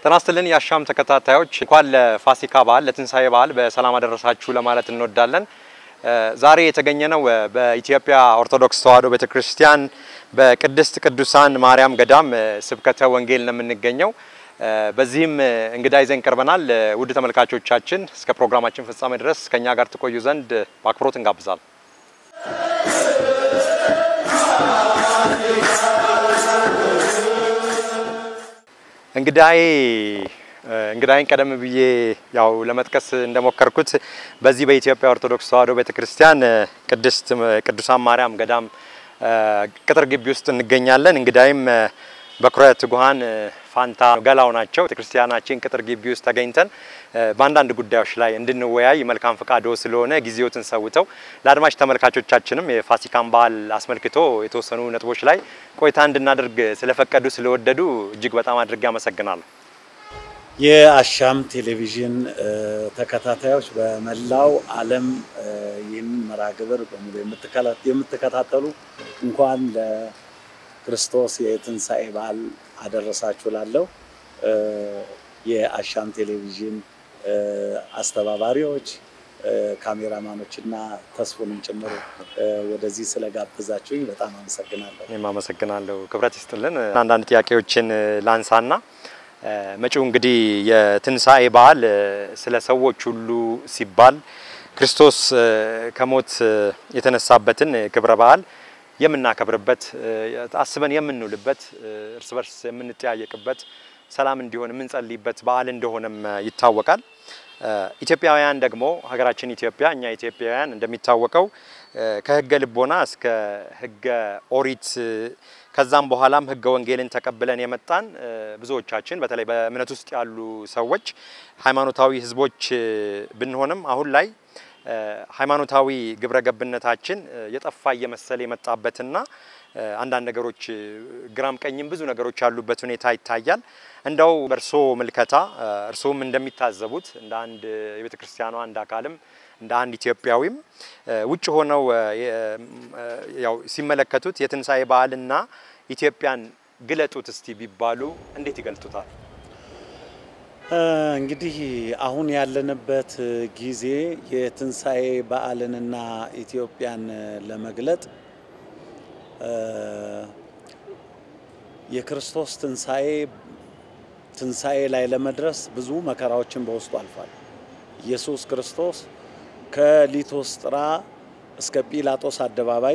ጤና ይስጥልን የአሻም ተከታታዮች እንኳን ለፋሲካ በዓል ለትንሳኤ በዓል በሰላም አደረሳችሁ ለማለት እንወዳለን። ዛሬ የተገኘነው በኢትዮጵያ ኦርቶዶክስ ተዋሕዶ ቤተክርስቲያን በቅድስት ቅዱሳን ማርያም ገዳም ስብከተ ወንጌል ነው የምንገኘው። በዚህም እንግዳ ይዘን ቀርበናል። ውድ ተመልካቾቻችን እስከ ፕሮግራማችን ፍጻሜ ድረስ ከኛ ጋር ትቆዩ ዘንድ በአክብሮት እንጋብዛለን። እንግዳዬ እንግዳይን ቀደም ብዬ ያው ለመጥቀስ እንደሞከርኩት በዚህ በኢትዮጵያ ኦርቶዶክስ ተዋሕዶ ቤተክርስቲያን ቅድስት ቅዱሳን ማርያም ገዳም ቅጥር ግቢ ውስጥ እንገኛለን። እንግዳይም በኩረ ትጉሃን ፋንታ ገላው ናቸው። ቤተክርስቲያናችን ቅጥር ግቢ ውስጥ ተገኝተን በአንዳንድ ጉዳዮች ላይ እንድንወያይ መልካም ፈቃዶ ስለሆነ ጊዜዎትን ሰውተው ለአድማጭ ተመልካቾቻችንም የፋሲካን በዓል አስመልክቶ የተወሰኑ ነጥቦች ላይ ቆይታ እንድናደርግ ስለፈቀዱ ስለወደዱ እጅግ በጣም አድርጌ አመሰግናለሁ። የአሻም ቴሌቪዥን ተከታታዮች በመላው ዓለም ይህንን መርሃ ግብር በሙሉ የምትከታተሉ እንኳን ለክርስቶስ የትንሣኤ በዓል አደረሳችሁ ላለው የአሻም ቴሌቪዥን አስተባባሪዎች ካሜራማኖች እና ተስፉንም ጭምር ወደዚህ ስለጋበዛችሁኝ በጣም አመሰግናለሁ። እኔም አመሰግናለሁ። ክብረት ይስጥልን። አንዳንድ ጥያቄዎችን ላንሳና መጪው እንግዲህ የትንሣኤ በዓል ስለ ሰዎች ሁሉ ሲባል ክርስቶስ ከሞት የተነሳበትን ክብረ በዓል የምናከብርበት አስበን የምንውልበት እርስ በርስ የምንጠያየቅበት ሰላም እንዲሆን የምንጸልይበት በዓል እንደሆነም ይታወቃል። ኢትዮጵያውያን ደግሞ ሀገራችን ኢትዮጵያ እኛ ኢትዮጵያውያን እንደሚታወቀው ከሕገ ልቦና እስከ ሕገ ኦሪት ከዛም በኋላም ሕገ ወንጌልን ተቀብለን የመጣን ብዙዎቻችን በተለይ በእምነት ውስጥ ያሉ ሰዎች ሃይማኖታዊ ሕዝቦች ብንሆንም አሁን ላይ ሃይማኖታዊ ግብረ ገብነታችን የጠፋ እየመሰለ የመጣበትና አንዳንድ ነገሮች ግራም ቀኝም ብዙ ነገሮች ያሉበት ሁኔታ ይታያል። እንደው በእርሶ ምልከታ እርስዎም እንደሚታዘቡት እንደ አንድ የቤተ ክርስቲያኗ አንድ አካልም እንደ አንድ ኢትዮጵያዊም ውጭ ሆነው ያው ሲመለከቱት የትንሣኤ በዓልና ኢትዮጵያን ግለጡት እስቲ ቢባሉ እንዴት ይገልጡታል? እንግዲህ አሁን ያለንበት ጊዜ የትንሣኤ በዓልንና ኢትዮጵያን ለመግለጥ የክርስቶስ ትንሣኤ ትንሣኤ ላይ ለመድረስ ብዙ መከራዎችን በውስጡ አልፏል። ኢየሱስ ክርስቶስ ከሊቶስጥራ እስከ ጲላጦስ አደባባይ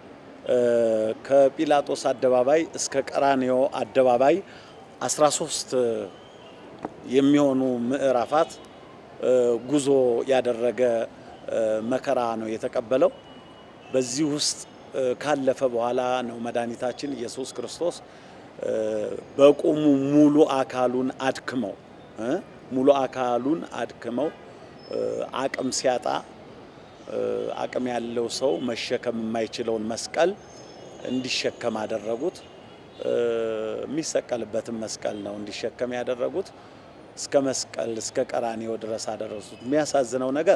ከጲላጦስ አደባባይ እስከ ቀራንዮ አደባባይ 13 የሚሆኑ ምዕራፋት ጉዞ ያደረገ መከራ ነው የተቀበለው። በዚህ ውስጥ ካለፈ በኋላ ነው መድኃኒታችን ኢየሱስ ክርስቶስ በቁሙ ሙሉ አካሉን አድክመው ሙሉ አካሉን አድክመው አቅም ሲያጣ አቅም ያለው ሰው መሸከም የማይችለውን መስቀል እንዲሸከም አደረጉት። የሚሰቀልበትን መስቀል ነው እንዲሸከም ያደረጉት። እስከ መስቀል እስከ ቀራኔዮ ድረስ አደረሱት። የሚያሳዝነው ነገር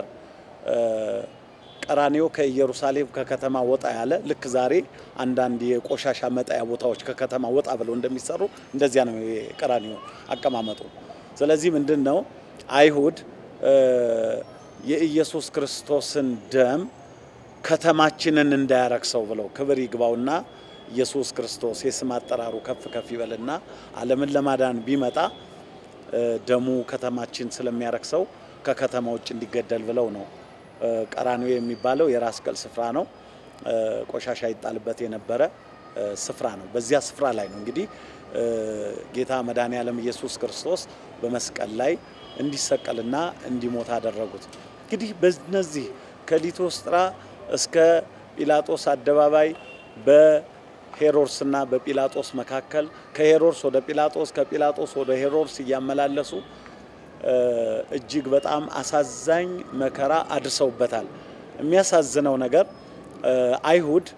ቀራኔዮ ከኢየሩሳሌም ከከተማ ወጣ ያለ ልክ ዛሬ አንዳንድ የቆሻሻ መጣያ ቦታዎች ከከተማ ወጣ ብለው እንደሚሰሩ እንደዚያ ነው የቀራኔዮ አቀማመጡ። ስለዚህ ምንድን ነው አይሁድ የኢየሱስ ክርስቶስን ደም ከተማችንን እንዳያረክሰው ብለው ክብር ይግባውና ኢየሱስ ክርስቶስ የስም አጠራሩ ከፍ ከፍ ይበልና ዓለምን ለማዳን ቢመጣ ደሙ ከተማችን ስለሚያረክሰው ከከተማ ውጭ እንዲገደል ብለው ነው። ቀራንዮ የሚባለው የራስ ቅል ስፍራ ነው። ቆሻሻ ይጣልበት የነበረ ስፍራ ነው። በዚያ ስፍራ ላይ ነው እንግዲህ ጌታ መድኃኔ ዓለም ኢየሱስ ክርስቶስ በመስቀል ላይ እንዲሰቀልና እንዲሞት አደረጉት። እንግዲህ በነዚህ ከሊቶስጥራ እስከ ጲላጦስ አደባባይ በሄሮድስና በጲላጦስ መካከል ከሄሮድስ ወደ ጲላጦስ ከጲላጦስ ወደ ሄሮድስ እያመላለሱ እጅግ በጣም አሳዛኝ መከራ አድርሰውበታል። የሚያሳዝነው ነገር አይሁድ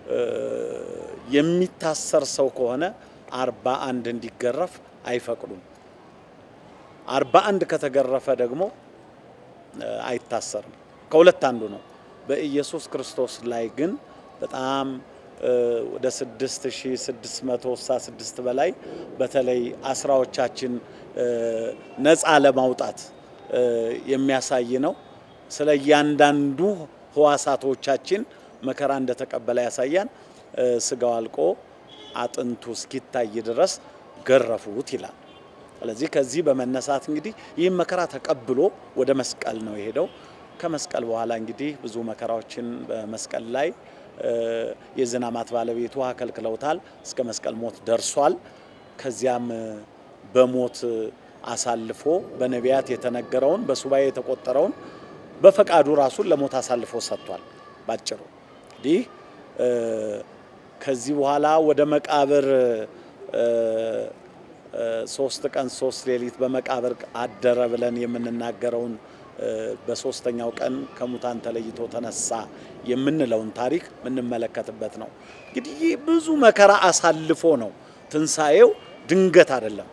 የሚታሰር ሰው ከሆነ አርባ አንድ እንዲገረፍ አይፈቅዱም። አርባ አንድ ከተገረፈ ደግሞ አይታሰርም። ከሁለት አንዱ ነው። በኢየሱስ ክርስቶስ ላይ ግን በጣም ወደ 6666 በላይ በተለይ አስራዎቻችን ነፃ ለማውጣት የሚያሳይ ነው። ስለ እያንዳንዱ ህዋሳቶቻችን መከራ እንደተቀበለ ያሳያል። ስጋው አልቆ አጥንቱ እስኪታይ ድረስ ገረፉት ይላል። ስለዚህ ከዚህ በመነሳት እንግዲህ ይህም መከራ ተቀብሎ ወደ መስቀል ነው የሄደው። ከመስቀል በኋላ እንግዲህ ብዙ መከራዎችን በመስቀል ላይ የዝናማት ባለቤቱ ውሃ ከልክለውታል። እስከ መስቀል ሞት ደርሷል። ከዚያም በሞት አሳልፎ በነቢያት የተነገረውን በሱባኤ የተቆጠረውን በፈቃዱ ራሱን ለሞት አሳልፎ ሰጥቷል። ባጭሩ እንግዲህ ከዚህ በኋላ ወደ መቃብር ሶስት ቀን ሶስት ሌሊት በመቃብር አደረ ብለን የምንናገረውን በሶስተኛው ቀን ከሙታን ተለይቶ ተነሳ የምንለውን ታሪክ የምንመለከትበት ነው። እንግዲህ ይህ ብዙ መከራ አሳልፎ ነው። ትንሣኤው ድንገት አይደለም።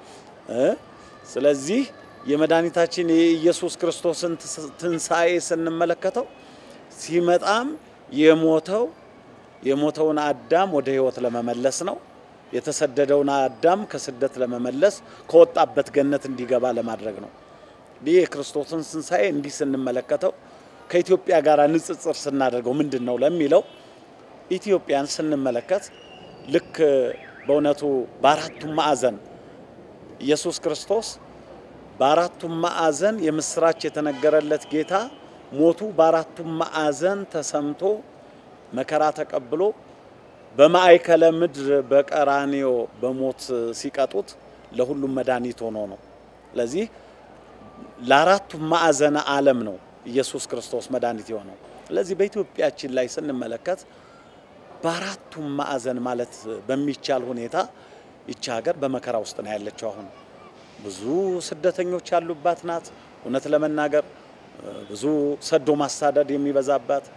ስለዚህ የመድኃኒታችን የኢየሱስ ክርስቶስን ትንሣኤ ስንመለከተው ሲመጣም የሞተው የሞተውን አዳም ወደ ሕይወት ለመመለስ ነው። የተሰደደውን አዳም ከስደት ለመመለስ ከወጣበት ገነት እንዲገባ ለማድረግ ነው። ይህ የክርስቶስን ትንሣኤ እንዲህ ስንመለከተው ከኢትዮጵያ ጋር ንጽጽር ስናደርገው ምንድን ነው ለሚለው ኢትዮጵያን ስንመለከት ልክ በእውነቱ በአራቱም ማዕዘን ኢየሱስ ክርስቶስ በአራቱም ማዕዘን የምስራች የተነገረለት ጌታ ሞቱ በአራቱም ማዕዘን ተሰምቶ መከራ ተቀብሎ በማዕከለ ምድር በቀራንዮ በሞት ሲቀጡት ለሁሉም መድኃኒት ሆኖ ነው። ስለዚህ ለአራቱም ማዕዘነ ዓለም ነው ኢየሱስ ክርስቶስ መድኃኒት የሆነው። ስለዚህ በኢትዮጵያችን ላይ ስንመለከት በአራቱም ማዕዘን ማለት በሚቻል ሁኔታ ይቺ ሀገር በመከራ ውስጥ ነው ያለችው። አሁን ብዙ ስደተኞች ያሉባት ናት። እውነት ለመናገር ብዙ ሰዶ ማሳደድ የሚበዛባት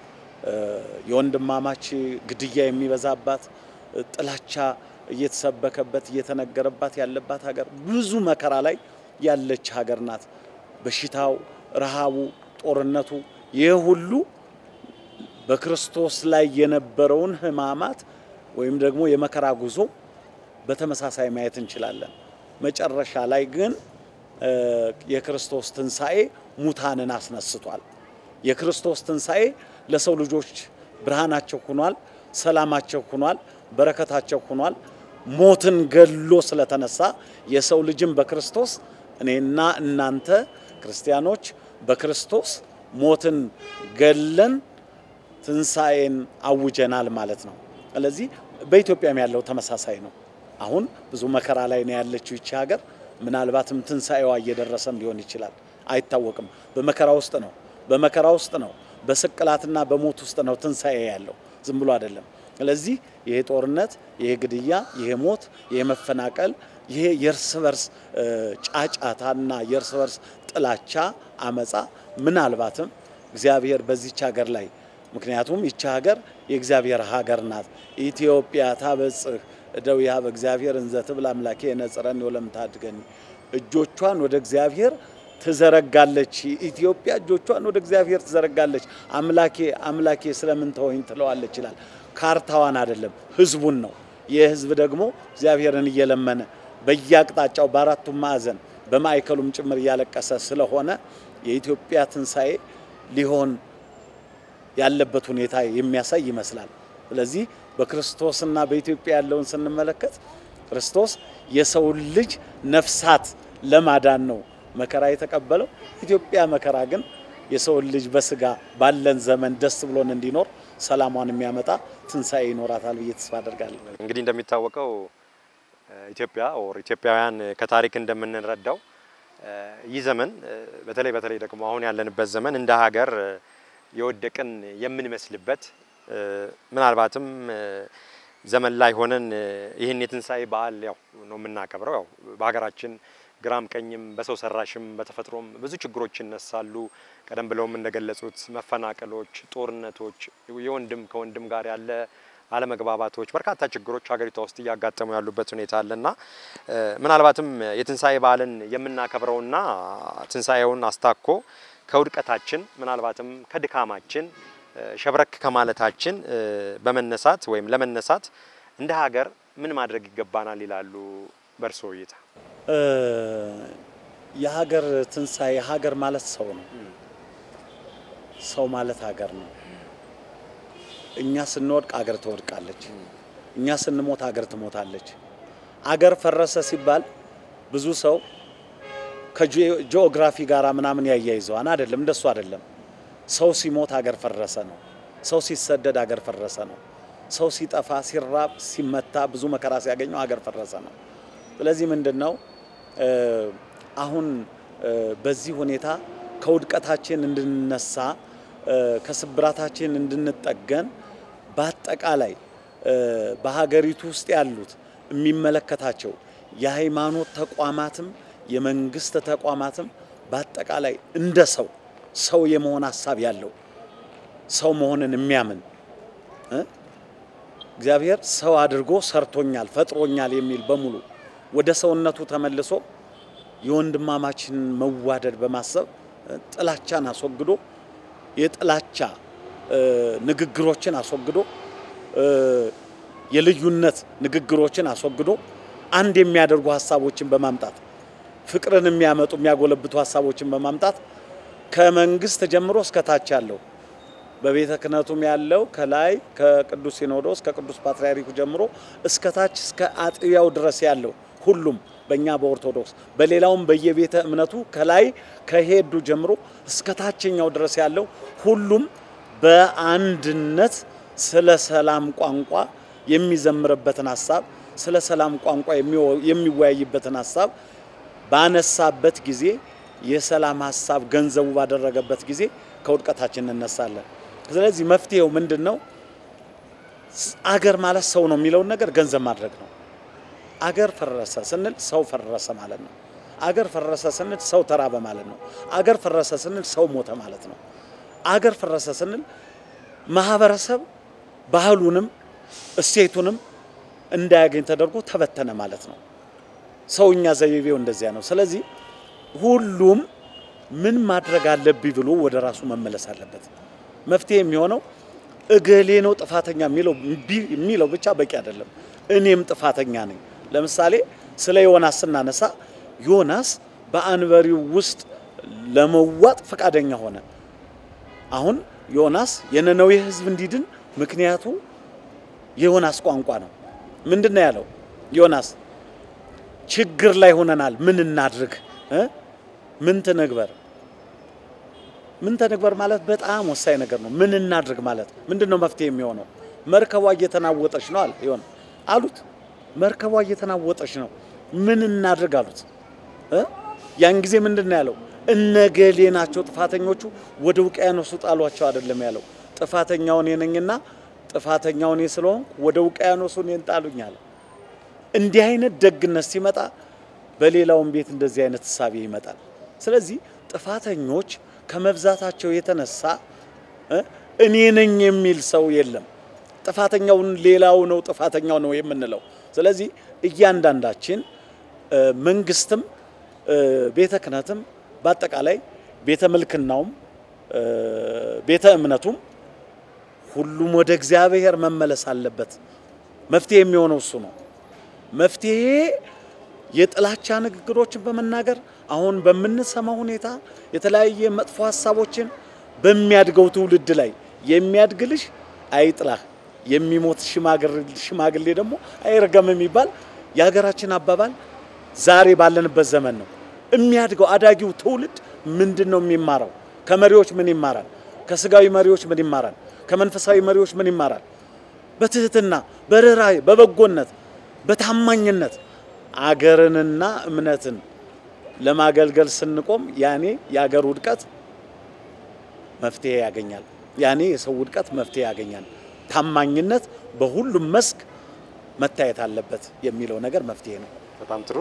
የወንድማማች ግድያ የሚበዛባት ጥላቻ እየተሰበከበት እየተነገረባት ያለባት ሀገር ብዙ መከራ ላይ ያለች ሀገር ናት። በሽታው፣ ረሃቡ፣ ጦርነቱ ይህ ሁሉ በክርስቶስ ላይ የነበረውን ሕማማት ወይም ደግሞ የመከራ ጉዞ በተመሳሳይ ማየት እንችላለን። መጨረሻ ላይ ግን የክርስቶስ ትንሣኤ ሙታንን አስነስቷል። የክርስቶስ ትንሣኤ ለሰው ልጆች ብርሃናቸው ሆኗል፣ ሰላማቸው ሆኗል፣ በረከታቸው ሆኗል። ሞትን ገሎ ስለተነሳ የሰው ልጅም በክርስቶስ እኔና እናንተ ክርስቲያኖች በክርስቶስ ሞትን ገለን ትንሣኤን አውጀናል ማለት ነው። ስለዚህ በኢትዮጵያም ያለው ተመሳሳይ ነው። አሁን ብዙ መከራ ላይ ነው ያለችው ይቺ ሀገር። ምናልባትም ትንሣኤዋ እየደረሰም ሊሆን ይችላል፣ አይታወቅም። በመከራ ውስጥ ነው፣ በመከራ ውስጥ ነው፣ በስቅላትና በሞት ውስጥ ነው ትንሣኤ ያለው፣ ዝም ብሎ አይደለም። ስለዚህ ይሄ ጦርነት፣ ይሄ ግድያ፣ ይሄ ሞት፣ ይሄ መፈናቀል፣ ይሄ የእርስ በርስ ጫጫታና የእርስ በርስ ጥላቻ፣ አመፃ ምናልባትም እግዚአብሔር በዚች ሀገር ላይ ምክንያቱም ይቺ ሀገር የእግዚአብሔር ሀገር ናት። ኢትዮጵያ ታበጽህ እደዊሃ በእግዚአብሔር እንዘ ትብል አምላኬ ነጽረን ወለም ታድገኒ እጆቿን ወደ እግዚአብሔር ትዘረጋለች። ኢትዮጵያ እጆቿን ወደ እግዚአብሔር ትዘረጋለች። አምላኬ አምላኬ ስለምን ተወኝ ትለዋለች ይላል። ካርታዋን አይደለም ህዝቡን ነው። ይህ ህዝብ ደግሞ እግዚአብሔርን እየለመነ በየአቅጣጫው በአራቱም ማዕዘን በማዕከሉም ጭምር እያለቀሰ ስለሆነ የኢትዮጵያ ትንሣኤ ሊሆን ያለበት ሁኔታ የሚያሳይ ይመስላል። ስለዚህ በክርስቶስና በኢትዮጵያ ያለውን ስንመለከት ክርስቶስ የሰውን ልጅ ነፍሳት ለማዳን ነው መከራ የተቀበለው። ኢትዮጵያ መከራ ግን የሰውን ልጅ በስጋ ባለን ዘመን ደስ ብሎን እንዲኖር ሰላሟን የሚያመጣ ትንሣኤ ይኖራታል ብዬ ተስፋ አደርጋለሁ። እንግዲህ እንደሚታወቀው ኢትዮጵያ ኦር ኢትዮጵያውያን ከታሪክ እንደምንረዳው ይህ ዘመን በተለይ በተለይ ደግሞ አሁን ያለንበት ዘመን እንደ ሀገር የወደቅን የምንመስልበት ምናልባትም ዘመን ላይ ሆነን ይህን የትንሣኤ በዓል ያው ነው የምናከብረው። ያው በሀገራችን ግራም ቀኝም በሰው ሰራሽም በተፈጥሮም ብዙ ችግሮች ይነሳሉ። ቀደም ብለውም እንደገለጹት መፈናቀሎች፣ ጦርነቶች፣ የወንድም ከወንድም ጋር ያለ አለመግባባቶች፣ በርካታ ችግሮች ሀገሪቷ ውስጥ እያጋጠሙ ያሉበት ሁኔታ አለና ምናልባትም የትንሣኤ በዓልን የምናከብረውና ትንሣኤውን አስታኮ ከውድቀታችን ምናልባትም ከድካማችን ሸብረክ ከማለታችን በመነሳት ወይም ለመነሳት እንደ ሀገር ምን ማድረግ ይገባናል ይላሉ በእርሶ እይታ? የሀገር ትንሣኤ ሀገር ማለት ሰው ነው። ሰው ማለት ሀገር ነው። እኛ ስንወድቅ አገር ትወድቃለች። እኛ ስንሞት አገር ትሞታለች። አገር ፈረሰ ሲባል ብዙ ሰው ከጂኦግራፊ ጋር ምናምን ያያይዘዋን አይደለም። እንደሱ አይደለም። ሰው ሲሞት አገር ፈረሰ ነው። ሰው ሲሰደድ አገር ፈረሰ ነው። ሰው ሲጠፋ፣ ሲራብ፣ ሲመታ፣ ብዙ መከራ ሲያገኘው አገር ፈረሰ ነው። ስለዚህ ምንድን ነው አሁን በዚህ ሁኔታ ከውድቀታችን እንድንነሳ ከስብራታችን እንድንጠገን በአጠቃላይ በሀገሪቱ ውስጥ ያሉት የሚመለከታቸው የሃይማኖት ተቋማትም የመንግስት ተቋማትም በአጠቃላይ እንደ ሰው ሰው የመሆን ሀሳብ ያለው ሰው መሆንን የሚያምን እግዚአብሔር ሰው አድርጎ ሰርቶኛል፣ ፈጥሮኛል የሚል በሙሉ ወደ ሰውነቱ ተመልሶ የወንድማማችን መዋደድ በማሰብ ጥላቻን አስወግዶ የጥላቻ ንግግሮችን አስወግዶ የልዩነት ንግግሮችን አስወግዶ አንድ የሚያደርጉ ሀሳቦችን በማምጣት ፍቅርን የሚያመጡ የሚያጎለብቱ ሀሳቦችን በማምጣት ከመንግስት ጀምሮ እስከ ታች ያለው በቤተ ክህነቱም ያለው ከላይ ከቅዱስ ሲኖዶስ ከቅዱስ ፓትርያርኩ ጀምሮ እስከ ታች እስከ አጥቢያው ድረስ ያለው ሁሉም በእኛ በኦርቶዶክስ በሌላውም በየቤተ እምነቱ ከላይ ከሄዱ ጀምሮ እስከ ታችኛው ድረስ ያለው ሁሉም በአንድነት ስለ ሰላም ቋንቋ የሚዘምርበትን ሀሳብ ስለ ሰላም ቋንቋ የሚወያይበትን ሀሳብ ባነሳበት ጊዜ የሰላም ሀሳብ ገንዘቡ ባደረገበት ጊዜ ከውድቀታችን እንነሳለን። ስለዚህ መፍትሄው ምንድን ነው? አገር ማለት ሰው ነው የሚለውን ነገር ገንዘብ ማድረግ ነው። አገር ፈረሰ ስንል ሰው ፈረሰ ማለት ነው። አገር ፈረሰ ስንል ሰው ተራበ ማለት ነው። አገር ፈረሰ ስንል ሰው ሞተ ማለት ነው። አገር ፈረሰ ስንል ማህበረሰብ ባህሉንም እሴቱንም እንዳያገኝ ተደርጎ ተበተነ ማለት ነው። ሰውኛ ዘይቤው እንደዚያ ነው። ስለዚህ ሁሉም ምን ማድረግ አለብኝ ብሎ ወደ ራሱ መመለስ አለበት። መፍትሄ የሚሆነው እገሌ ነው ጥፋተኛ የሚለው የሚለው ብቻ በቂ አይደለም። እኔም ጥፋተኛ ነኝ። ለምሳሌ ስለ ዮናስ ስናነሳ ዮናስ በአንበሪው ውስጥ ለመዋጥ ፈቃደኛ ሆነ። አሁን ዮናስ የነነዌ ሕዝብ እንዲድን ምክንያቱ የዮናስ ቋንቋ ነው። ምንድን ነው ያለው ዮናስ? ችግር ላይ ሆነናል፣ ምን እናድርግ? ምን ትንግበር? ምን ተንግበር ማለት በጣም ወሳኝ ነገር ነው። ምን እናድርግ ማለት ምንድን ነው መፍትሄ የሚሆነው? መርከቧ እየተናወጠች ነው አለ ይሆን አሉት። መርከቧ እየተናወጠች ነው፣ ምን እናድርግ አሉት። ያን ጊዜ ምንድን ነው ያለው? እነገሌ ናቸው ጥፋተኞቹ፣ ወደ ውቅያኖሱ ጣሏቸው አይደለም ያለው። ጥፋተኛው እኔ ነኝና ጥፋተኛው እኔ ስለሆንኩ ወደ ውቅያኖሱ እኔን ጣሉኝ አለ። እንዲህ አይነት ደግነት ሲመጣ በሌላውም ቤት እንደዚህ አይነት እሳቤ ይመጣል። ስለዚህ ጥፋተኞች ከመብዛታቸው የተነሳ እኔ ነኝ የሚል ሰው የለም። ጥፋተኛውን ሌላው ነው ጥፋተኛው ነው የምንለው። ስለዚህ እያንዳንዳችን መንግስትም፣ ቤተ ክህነትም፣ በአጠቃላይ ቤተ ምልክናውም፣ ቤተ እምነቱም ሁሉም ወደ እግዚአብሔር መመለስ አለበት። መፍትሄ የሚሆነው እሱ ነው። መፍትሄ የጥላቻ ንግግሮችን በመናገር አሁን በምንሰማው ሁኔታ የተለያየ መጥፎ ሀሳቦችን በሚያድገው ትውልድ ላይ የሚያድግ ልጅ አይጥላህ፣ የሚሞት ሽማግሌ ደግሞ አይረገም የሚባል የሀገራችን አባባል ዛሬ ባለንበት ዘመን ነው። የሚያድገው አዳጊው ትውልድ ምንድን ነው የሚማረው? ከመሪዎች ምን ይማራል? ከስጋዊ መሪዎች ምን ይማራል? ከመንፈሳዊ መሪዎች ምን ይማራል? በትህትና፣ በርኅራኄ፣ በበጎነት፣ በታማኝነት አገርንና እምነትን ለማገልገል ስንቆም ያኔ የአገር ውድቀት መፍትሄ ያገኛል። ያኔ የሰው ውድቀት መፍትሄ ያገኛል። ታማኝነት በሁሉም መስክ መታየት አለበት የሚለው ነገር መፍትሄ ነው። በጣም ጥሩ።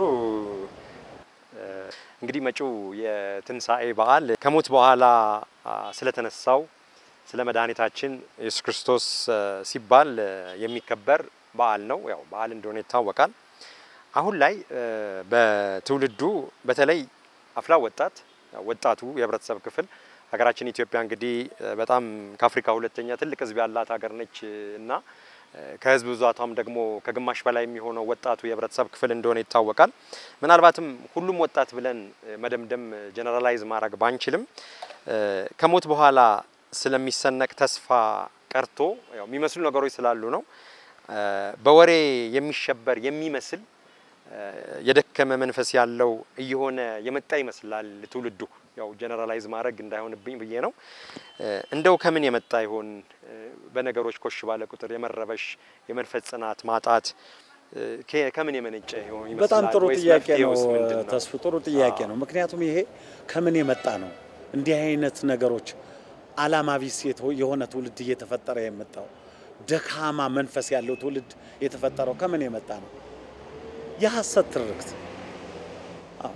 እንግዲህ መጪው የትንሣኤ በዓል ከሞት በኋላ ስለተነሳው ስለ መድኃኒታችን ኢየሱስ ክርስቶስ ሲባል የሚከበር በዓል ነው። ያው በዓል እንደሆነ ይታወቃል። አሁን ላይ በትውልዱ በተለይ አፍላ ወጣት ወጣቱ የህብረተሰብ ክፍል ሀገራችን ኢትዮጵያ እንግዲህ በጣም ከአፍሪካ ሁለተኛ ትልቅ ሕዝብ ያላት ሀገር ነች እና ከህዝብ ብዛቷም ደግሞ ከግማሽ በላይ የሚሆነው ወጣቱ የህብረተሰብ ክፍል እንደሆነ ይታወቃል። ምናልባትም ሁሉም ወጣት ብለን መደምደም ጀነራላይዝ ማድረግ ባንችልም ከሞት በኋላ ስለሚሰነቅ ተስፋ ቀርቶ ያው የሚመስሉ ነገሮች ስላሉ ነው። በወሬ የሚሸበር የሚመስል የደከመ መንፈስ ያለው እየሆነ የመጣ ይመስላል ትውልዱ። ያው ጀነራላይዝ ማድረግ እንዳይሆንብኝ ብዬ ነው። እንደው ከምን የመጣ ይሆን? በነገሮች ኮሽ ባለ ቁጥር የመረበሽ የመንፈስ ጽናት ማጣት ከምን የመነጨ ይሆን ይመስላል? በጣም ጥሩ ወይስ ጥያቄ ነው መፍትሄውስ ምንድን ነው? ተስፉ፣ ጥሩ ጥያቄ ነው። ምክንያቱም ይሄ ከምን የመጣ ነው? እንዲህ አይነት ነገሮች አላማ ቢስ የተ- የሆነ ትውልድ እየተፈጠረ የመጣው ደካማ መንፈስ ያለው ትውልድ የተፈጠረው ከምን የመጣ ነው? የሐሰት ትርክት አዎ።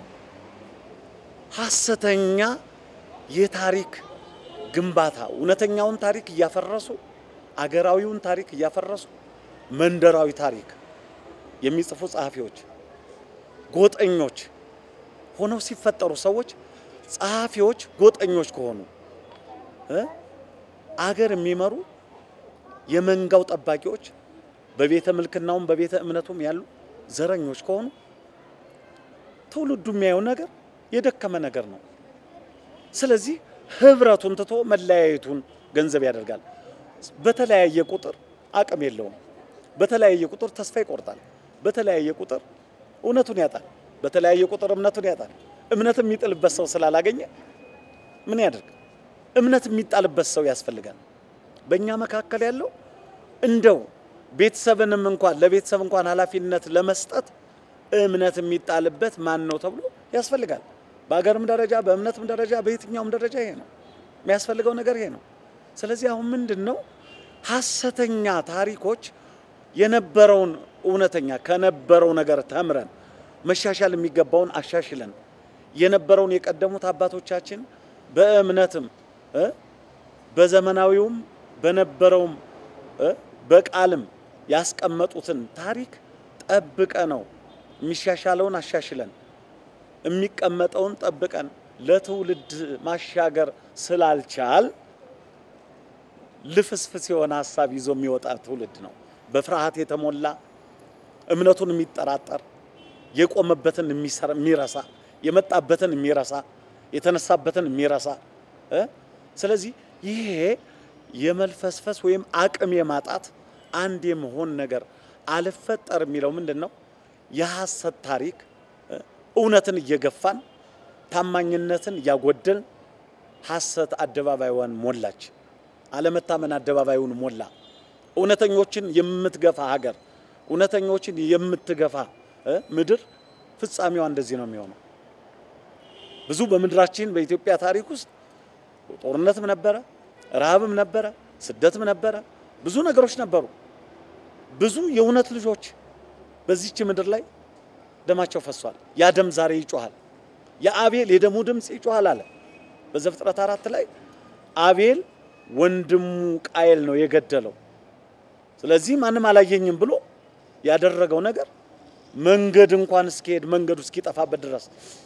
ሐሰተኛ የታሪክ ግንባታ እውነተኛውን ታሪክ እያፈረሱ አገራዊውን ታሪክ እያፈረሱ መንደራዊ ታሪክ የሚጽፉ ጸሐፊዎች፣ ጎጠኞች ሆነው ሲፈጠሩ ሰዎች ጸሐፊዎች ጎጠኞች ከሆኑ እ አገር የሚመሩ የመንጋው ጠባቂዎች በቤተ ምልክናውም በቤተ እምነቱም ያሉ ዘረኞች ከሆኑ ትውልዱ የሚያየው ነገር የደከመ ነገር ነው። ስለዚህ ህብረቱን ትቶ መለያየቱን ገንዘብ ያደርጋል። በተለያየ ቁጥር አቅም የለውም። በተለያየ ቁጥር ተስፋ ይቆርጣል። በተለያየ ቁጥር እውነቱን ያጣል። በተለያየ ቁጥር እምነቱን ያጣል። እምነት የሚጥልበት ሰው ስላላገኘ ምን ያደርግ? እምነት የሚጣልበት ሰው ያስፈልጋል። በእኛ መካከል ያለው እንደው ቤተሰብንም እንኳን ለቤተሰብ እንኳን ኃላፊነት ለመስጠት እምነት የሚጣልበት ማን ነው ተብሎ ያስፈልጋል። በሀገርም ደረጃ በእምነትም ደረጃ በየትኛውም ደረጃ ይሄ ነው የሚያስፈልገው ነገር ይሄ ነው። ስለዚህ አሁን ምንድን ነው ሐሰተኛ ታሪኮች የነበረውን እውነተኛ ከነበረው ነገር ተምረን መሻሻል የሚገባውን አሻሽለን የነበረውን የቀደሙት አባቶቻችን በእምነትም እ በዘመናዊውም በነበረውም እ በቃልም ያስቀመጡትን ታሪክ ጠብቀ ነው የሚሻሻለውን አሻሽለን የሚቀመጠውን ጠብቀን ለትውልድ ማሻገር ስላልቻል ልፍስፍስ የሆነ ሀሳብ ይዞ የሚወጣ ትውልድ ነው። በፍርሃት የተሞላ እምነቱን የሚጠራጠር የቆመበትን የሚሰራ- የሚረሳ የመጣበትን የሚረሳ የተነሳበትን የሚረሳ እ ስለዚህ ይሄ የመልፈስፈስ ወይም አቅም የማጣት አንድ የመሆን ነገር አልፈጠር የሚለው ምንድን ነው? የሐሰት ታሪክ እ እውነትን እየገፋን ታማኝነትን እያጎደልን ሐሰት አደባባይዋን ሞላች። አለመታመን አደባባዩን ሞላ። እውነተኞችን የምትገፋ ሀገር፣ እውነተኞችን የምትገፋ እ ምድር ፍጻሜዋ እንደዚህ ነው የሚሆነው። ብዙ በምድራችን በኢትዮጵያ ታሪክ ውስጥ ጦርነትም ነበረ፣ ረሃብም ነበረ፣ ስደትም ነበረ፣ ብዙ ነገሮች ነበሩ። ብዙ የእውነት ልጆች በዚች ምድር ላይ ደማቸው ፈሷል። ያ ደም ዛሬ ይጮሃል። የአቤል የደሙ ድምፅ ይጮሃል አለ በዘፍጥረት አራት ላይ አቤል ወንድሙ ቃየል ነው የገደለው። ስለዚህ ማንም አላየኝም ብሎ ያደረገው ነገር መንገድ እንኳን እስኪሄድ መንገዱ እስኪጠፋበት ድረስ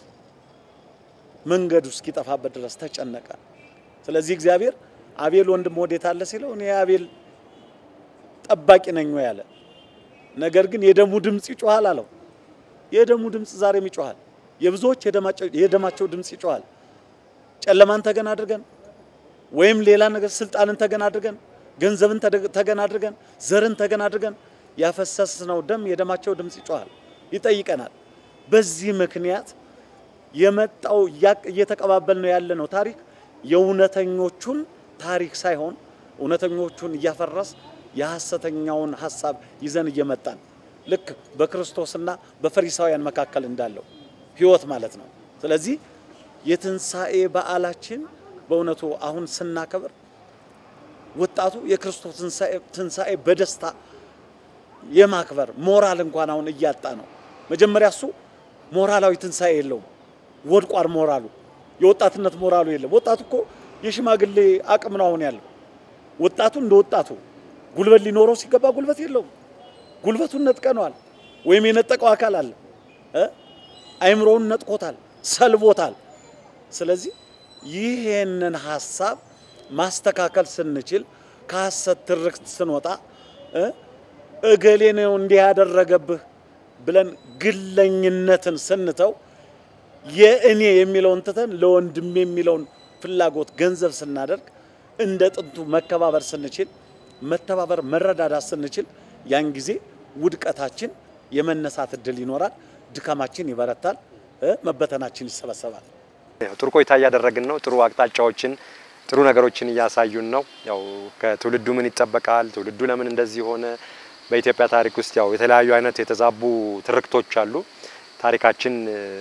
መንገዱ እስኪጠፋበት ድረስ ተጨነቀ። ስለዚህ እግዚአብሔር አቤል ወንድም ወዴት አለ ሲለው እኔ የአቤል ጠባቂ ነኝ ወይ አለ። ነገር ግን የደሙ ድምፅ ይጮሃል አለው። የደሙ ድምፅ ዛሬም ይጮሃል። የብዙዎች የደማቸው የደማቸው ድምፅ ይጮሃል። ጨለማን ተገን አድርገን ወይም ሌላ ነገር ስልጣንን ተገን አድርገን ገንዘብን ተደ- ተገን አድርገን ዘርን ተገን አድርገን ያፈሰስነው ደም የደማቸው ድምፅ ይጮሃል፣ ይጠይቀናል። በዚህ ምክንያት የመጣው እያ- እየተቀባበል ነው ያለ ነው ታሪክ የእውነተኞቹን ታሪክ ሳይሆን እውነተኞቹን እያፈረስ የሐሰተኛውን ሀሳብ ይዘን እየመጣን ልክ በክርስቶስና በፈሪሳውያን መካከል እንዳለው ሕይወት ማለት ነው። ስለዚህ የትንሣኤ በዓላችን በእውነቱ አሁን ስናከብር ወጣቱ የክርስቶስ ትንሣኤ- ትንሣኤ በደስታ የማክበር ሞራል እንኳን አሁን እያጣ ነው። መጀመሪያ እሱ ሞራላዊ ትንሣኤ የለውም፣ ወድቋል ሞራሉ። የወጣትነት ሞራሉ የለም። ወጣቱ እኮ የሽማግሌ አቅም ነው አሁን ያለው። ወጣቱ እንደ ወጣቱ ጉልበት ሊኖረው ሲገባ ጉልበት የለውም። ጉልበቱን ነጥቀነዋል፣ ወይም የነጠቀው አካል አለ እ አይምሮውን ነጥቆታል፣ ሰልቦታል። ስለዚህ ይሄንን ሀሳብ ማስተካከል ስንችል ከሐሰት ትርክት ስንወጣ እ እገሌ ነው እንዲህ ያደረገብህ ብለን ግለኝነትን ስንተው የእኔ የሚለውን ትተን ለወንድም የሚለውን ፍላጎት ገንዘብ ስናደርግ እንደ ጥንቱ መከባበር ስንችል መተባበር መረዳዳት ስንችል ያን ጊዜ ውድቀታችን የመነሳት እድል ይኖራል፣ ድካማችን ይበረታል፣ እ መበተናችን ይሰበሰባል። ያው ጥሩ ቆይታ እያደረግን ነው። ጥሩ አቅጣጫዎችን ጥሩ ነገሮችን እያሳዩን ነው። ያው ከትውልዱ ምን ይጠበቃል፣ ትውልዱ ለምን እንደዚህ ሆነ። በኢትዮጵያ ታሪክ ውስጥ ያው የተለያዩ አይነት የተዛቡ ትርክቶች አሉ። ታሪካችን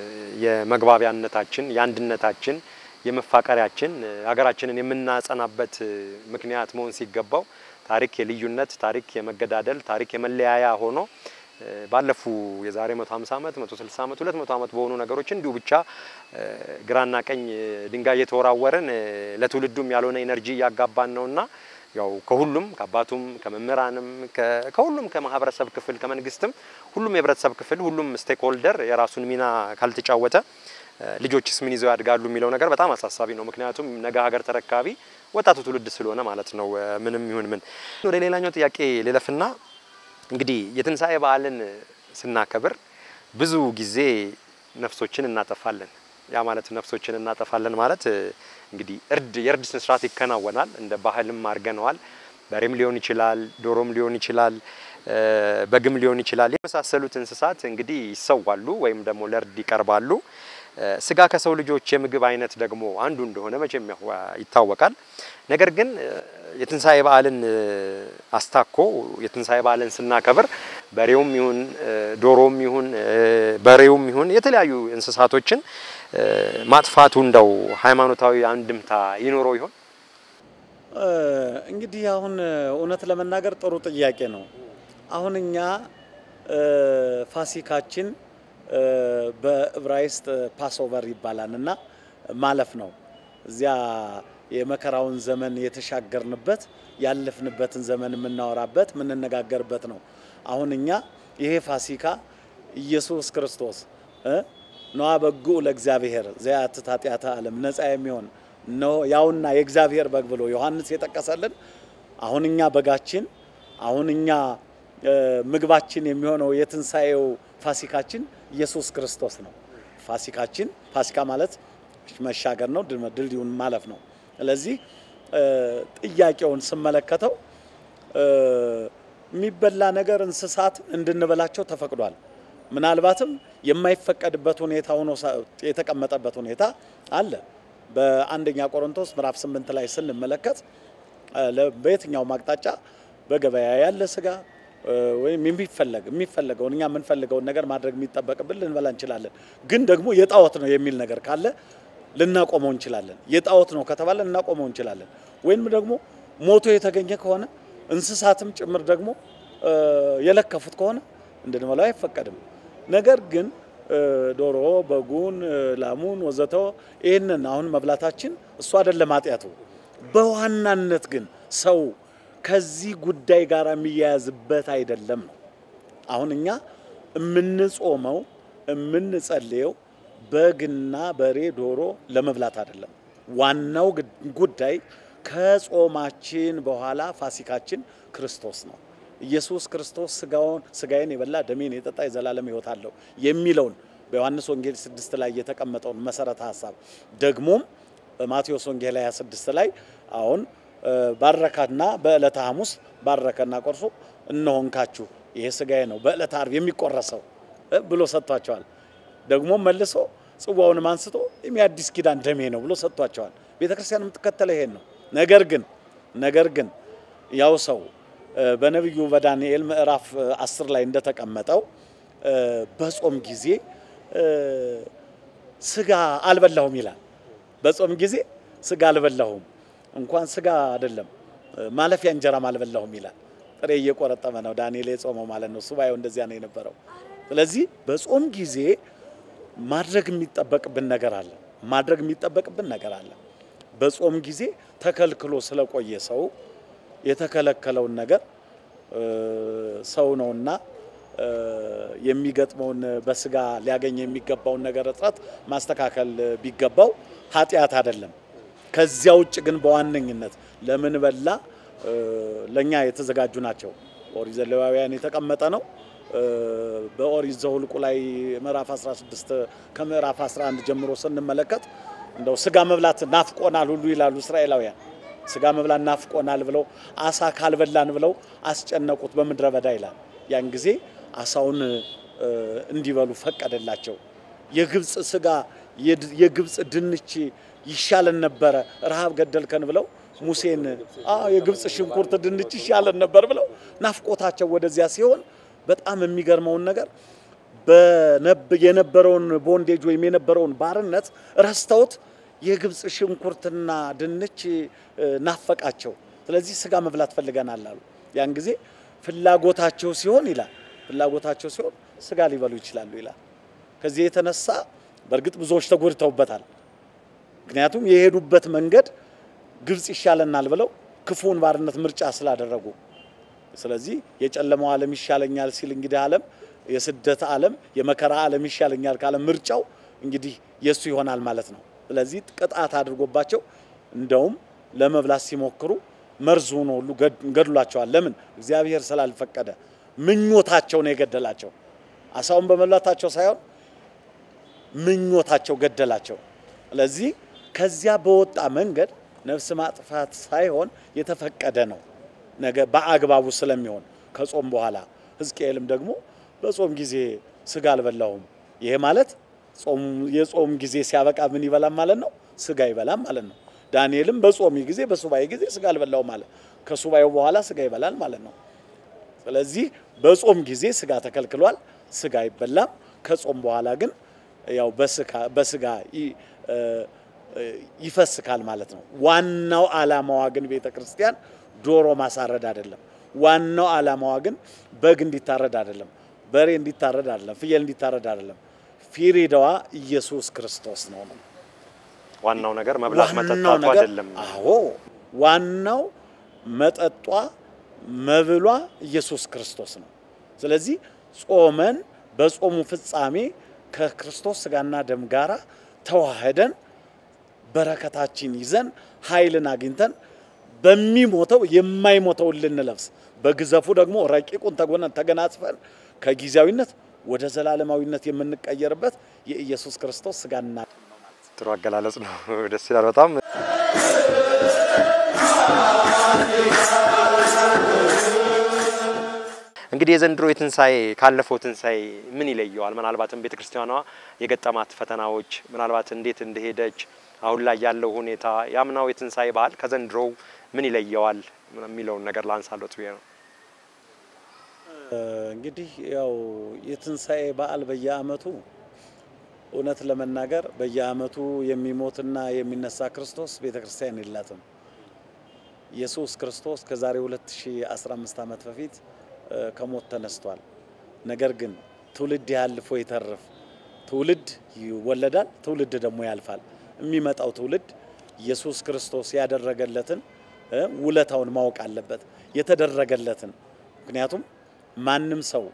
የመግባቢያነታችን፣ የአንድነታችን፣ የመፋቀሪያችን ሀገራችንን የምናጸናበት ምክንያት መሆን ሲገባው ታሪክ የልዩነት ታሪክ የመገዳደል ታሪክ የመለያያ ሆኖ ባለፉ የዛሬ 150 ዓመት 160 ዓመት 200 ዓመት በሆኑ ነገሮች እንዲሁ ብቻ ግራና ቀኝ ድንጋይ እየተወራወረን ለትውልዱም ያልሆነ ኢነርጂ እያጋባን ነውና ያው ከሁሉም ከአባቱም ከመምህራንም ከሁሉም ከማህበረሰብ ክፍል ከመንግስትም ሁሉም የህብረተሰብ ክፍል ሁሉም ስቴክ ሆልደር የራሱን ሚና ካልተጫወተ ልጆችስ ምን ይዘው ያድጋሉ የሚለው ነገር በጣም አሳሳቢ ነው። ምክንያቱም ነገ ሀገር ተረካቢ ወጣቱ ትውልድ ስለሆነ ማለት ነው። ምንም ይሁን ምን ወደ ሌላኛው ጥያቄ ልለፍና እንግዲህ የትንሣኤ በዓልን ስናከብር ብዙ ጊዜ ነፍሶችን እናጠፋለን። ያ ማለት ነፍሶችን እናጠፋለን ማለት እንግዲህ እርድ የእርድ ስነ ስርዓት ይከናወናል። እንደ ባህልም አድርገነዋል። በሬም ሊሆን ይችላል፣ ዶሮም ሊሆን ይችላል፣ በግም ሊሆን ይችላል። የመሳሰሉት እንስሳት እንግዲህ ይሰዋሉ ወይም ደግሞ ለእርድ ይቀርባሉ። ስጋ ከሰው ልጆች የምግብ አይነት ደግሞ አንዱ እንደሆነ መቼም ይታወቃል። ነገር ግን የትንሣኤ በዓልን አስታኮ የትንሣኤ በዓልን ስናከብር በሬውም ይሁን ዶሮም ይሁን በሬውም ይሁን የተለያዩ እንስሳቶችን ማጥፋቱ እንደው ሃይማኖታዊ አንድምታ ይኖረው ይሆን? እንግዲህ አሁን እውነት ለመናገር ጥሩ ጥያቄ ነው። አሁን እኛ ፋሲካችን በዕብራይስጥ ፓስኦቨር ይባላል እና ማለፍ ነው እዚያ የመከራውን ዘመን የተሻገርንበት ያለፍንበትን ዘመን የምናወራበት የምንነጋገርበት ነው። አሁን እኛ ይሄ ፋሲካ ኢየሱስ ክርስቶስ ነዋ በጉዕ ለእግዚአብሔር ዘያትት ኃጢአተ ዓለም ነፃ የሚሆን ነው ያውና የእግዚአብሔር በግ ብሎ ዮሐንስ የጠቀሰልን አሁን እኛ በጋችን አሁን እኛ ምግባችን የሚሆነው የትንሣኤው ፋሲካችን ኢየሱስ ክርስቶስ ነው። ፋሲካችን ፋሲካ ማለት መሻገር ነው፣ ድልድዩን ማለፍ ነው። ስለዚህ ጥያቄውን ስመለከተው የሚበላ ነገር እንስሳትን እንድንበላቸው ተፈቅዷል። ምናልባትም የማይፈቀድበት ሁኔታ ሆኖ የተቀመጠበት ሁኔታ አለ። በአንደኛ ቆሮንቶስ ምዕራፍ ስምንት ላይ ስንመለከት በየትኛውም አቅጣጫ በገበያ ያለ ስጋ ወይም የሚፈለግ የሚፈለገውን እኛ የምንፈልገውን ነገር ማድረግ የሚጠበቅብን ልንበላ እንችላለን። ግን ደግሞ የጣዖት ነው የሚል ነገር ካለ ልናቆመው እንችላለን። የጣዖት ነው ከተባለ ልናቆመው እንችላለን። ወይም ደግሞ ሞቶ የተገኘ ከሆነ እንስሳትም ጭምር ደግሞ የለከፉት ከሆነ እንድንበላው አይፈቀድም። ነገር ግን ዶሮ፣ በጉን፣ ላሙን ወዘተ ይህንን አሁን መብላታችን እሱ አይደለም ኃጢአቱ። በዋናነት ግን ሰው ከዚህ ጉዳይ ጋር የሚያያዝበት አይደለም ነው። አሁን እኛ የምንጾመው የምንጸልየው በግና በሬ ዶሮ ለመብላት አይደለም። ዋናው ጉዳይ ከጾማችን በኋላ ፋሲካችን ክርስቶስ ነው። ኢየሱስ ክርስቶስ ስጋውን ስጋዬን የበላ ደሜን የጠጣ የዘላለም ሕይወት አለው የሚለውን በዮሐንስ ወንጌል 6 ላይ የተቀመጠውን መሰረተ ሀሳብ ደግሞም በማቴዎስ ወንጌል 26 ላይ አሁን ባረካና በዕለተ ሐሙስ ባረከና ቆርሶ እነሆ እንካችሁ ይሄ ስጋዬ ነው በዕለተ ዓርብ የሚቆረሰው ብሎ ሰጥቷቸዋል። ደግሞ መልሶ ጽዋውንም አንስቶ የአዲስ ኪዳን ደሜ ነው ብሎ ሰጥቷቸዋል። ቤተ ክርስቲያን የምትከተለው ይሄን ነው። ነገር ግን ነገር ግን ያው ሰው በነቢዩ በዳንኤል ምዕራፍ አስር ላይ እንደተቀመጠው በጾም ጊዜ ስጋ አልበላሁም ይላል። በጾም ጊዜ ስጋ አልበላሁም እንኳን ስጋ አይደለም ማለፊያ እንጀራም አልበላሁም ይላል። ጥሬ እየቆረጠመ ነው ዳንኤል የጾመው ማለት ነው። ሱባኤው እንደዚያ ነው የነበረው። ስለዚህ በጾም ጊዜ ማድረግ የሚጠበቅብን ነገር አለ። ማድረግ የሚጠበቅብን ነገር አለ። በጾም ጊዜ ተከልክሎ ስለቆየ ሰው የተከለከለውን ነገር ሰው ነውና የሚገጥመውን በስጋ ሊያገኝ የሚገባውን ነገር እጥረት ማስተካከል ቢገባው ኃጢአት አይደለም። ከዚያ ውጭ ግን በዋነኝነት ለምን በላ ለእኛ የተዘጋጁ ናቸው። ኦሪት ዘሌዋውያን የተቀመጠ ነው። በኦሪት ዘኍልቍ ላይ ምዕራፍ 16 ከምዕራፍ 11 ጀምሮ ስንመለከት እንደው ስጋ መብላት ናፍቆናል ሁሉ ይላሉ እስራኤላውያን። ስጋ መብላት ናፍቆናል ብለው አሳ ካልበላን ብለው አስጨነቁት በምድረ በዳ ይላል። ያን ጊዜ አሳውን እንዲበሉ ፈቀደላቸው። የግብፅ ስጋ የግብፅ ድንች ይሻለን ነበረ፣ ረሃብ ገደልከን ብለው ሙሴን የግብፅ ሽንኩርት ድንች ይሻለን ነበር ብለው ናፍቆታቸው ወደዚያ ሲሆን በጣም የሚገርመውን ነገር የነበረውን ቦንዴጅ ወይም የነበረውን ባርነት ረስተውት የግብፅ ሽንኩርትና ድንች ናፈቃቸው። ስለዚህ ስጋ መብላት ፈልገናል አሉ። ያን ጊዜ ፍላጎታቸው ሲሆን ይላል ፍላጎታቸው ሲሆን ስጋ ሊበሉ ይችላሉ ይላል። ከዚህ የተነሳ በእርግጥ ብዙዎች ተጎድተውበታል። ምክንያቱም የሄዱበት መንገድ ግብፅ ይሻለናል ብለው ክፉውን ባርነት ምርጫ ስላደረጉ ስለዚህ የጨለማው ዓለም ይሻለኛል ሲል እንግዲህ ዓለም የስደት ዓለም የመከራ ዓለም ይሻለኛል ካለ ምርጫው እንግዲህ የእሱ ይሆናል ማለት ነው። ስለዚህ ቅጣት አድርጎባቸው እንደውም ለመብላት ሲሞክሩ መርዝ ሆኖ ሁሉ ገድሏቸዋል። ለምን? እግዚአብሔር ስላልፈቀደ ምኞታቸው ነው የገደላቸው። አሳውን በመብላታቸው ሳይሆን ምኞታቸው ገደላቸው። ስለዚህ ከዚያ በወጣ መንገድ ነፍስ ማጥፋት ሳይሆን የተፈቀደ ነው ነገ በአግባቡ ስለሚሆን ከጾም በኋላ ሕዝቅኤልም ደግሞ በጾም ጊዜ ስጋ አልበላሁም። ይሄ ማለት የጾም ጊዜ ሲያበቃ ምን ይበላም ማለት ነው? ስጋ ይበላም ማለት ነው። ዳንኤልም በጾም ጊዜ በሱባኤ ጊዜ ስጋ አልበላሁም ማለት ከሱባኤው በኋላ ስጋ ይበላል ማለት ነው። ስለዚህ በጾም ጊዜ ስጋ ተከልክሏል፣ ስጋ አይበላም። ከጾም በኋላ ግን ያው በስጋ ይፈስካል ማለት ነው። ዋናው ዓላማዋ ግን ቤተ ክርስቲያን ዶሮ ማሳረድ አይደለም። ዋናው ዓላማዋ ግን በግ እንዲታረድ አይደለም፣ በሬ እንዲታረድ አይደለም፣ ፍየል እንዲታረድ አይደለም። ፊሪዳዋ ኢየሱስ ክርስቶስ ነው ነው ዋናው ነገር መብላት መጠጣቱ አይደለም። አዎ ዋናው መጠጧ መብሏ ኢየሱስ ክርስቶስ ነው። ስለዚህ ጾመን በጾሙ ፍጻሜ ከክርስቶስ ስጋና ደም ጋራ ተዋህደን በረከታችን ይዘን ኃይልን አግኝተን በሚሞተው የማይሞተውን ልንለብስ በግዘፉ ደግሞ ረቂቁን ተገናጽፈን ከጊዜያዊነት ወደ ዘላለማዊነት የምንቀየርበት የኢየሱስ ክርስቶስ ስጋና ጥሩ አገላለጽ ነው። ደስ ይላል በጣም። እንግዲህ የዘንድሮ የትንሣኤ ካለፈው ትንሣኤ ምን ይለየዋል? ምናልባትም ቤተ ክርስቲያኗ የገጠማት ፈተናዎች፣ ምናልባት እንዴት እንደሄደች አሁን ላይ ያለው ሁኔታ፣ የአምናው የትንሣኤ በዓል ከዘንድሮው ምን ይለየዋል የሚለውን ነገር ላንሳሎት ብዬ ነው። እንግዲህ ያው የትንሣኤ በዓል በየዓመቱ እውነት ለመናገር በየዓመቱ የሚሞትና የሚነሳ ክርስቶስ ቤተ ክርስቲያን የላትም። ኢየሱስ ክርስቶስ ከዛሬ 2015 ዓመት በፊት ከሞት ተነስቷል። ነገር ግን ትውልድ ያልፎ ይተርፍ፣ ትውልድ ይወለዳል፣ ትውልድ ደግሞ ያልፋል። የሚመጣው ትውልድ ኢየሱስ ክርስቶስ ያደረገለትን ውለታውን ማወቅ አለበት፣ የተደረገለትን ምክንያቱም ማንም ሰው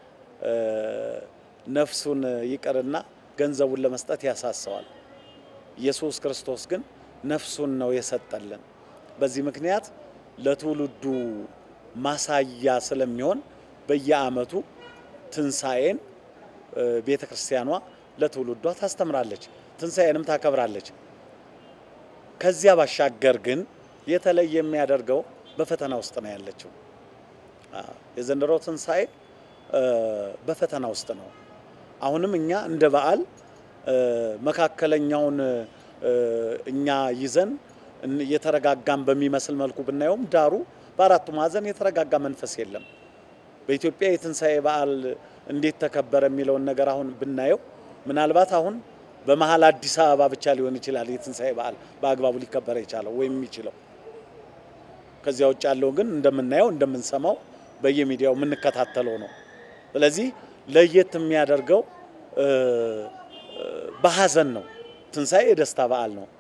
ነፍሱን ይቅርና ገንዘቡን ለመስጠት ያሳሰዋል። ኢየሱስ ክርስቶስ ግን ነፍሱን ነው የሰጠልን። በዚህ ምክንያት ለትውልዱ ማሳያ ስለሚሆን በየዓመቱ ትንሣኤን ቤተ ክርስቲያኗ ለትውልዷ ታስተምራለች፣ ትንሣኤንም ታከብራለች። ከዚያ ባሻገር ግን የተለየ የሚያደርገው በፈተና ውስጥ ነው ያለችው። የዘንድሮ ትንሣኤ በፈተና ውስጥ ነው። አሁንም እኛ እንደ በዓል መካከለኛውን እኛ ይዘን የተረጋጋን በሚመስል መልኩ ብናየውም ዳሩ በአራቱ ማዕዘን የተረጋጋ መንፈስ የለም። በኢትዮጵያ የትንሣኤ በዓል እንዴት ተከበረ የሚለውን ነገር አሁን ብናየው ምናልባት አሁን በመሀል አዲስ አበባ ብቻ ሊሆን ይችላል የትንሣኤ በዓል በአግባቡ ሊከበር የቻለው ወይም የሚችለው። ከዚያ ውጭ ያለው ግን እንደምናየው እንደምንሰማው በየሚዲያው የምንከታተለው ነው። ስለዚህ ለየት የሚያደርገው በሀዘን ነው። ትንሣኤ የደስታ በዓል ነው።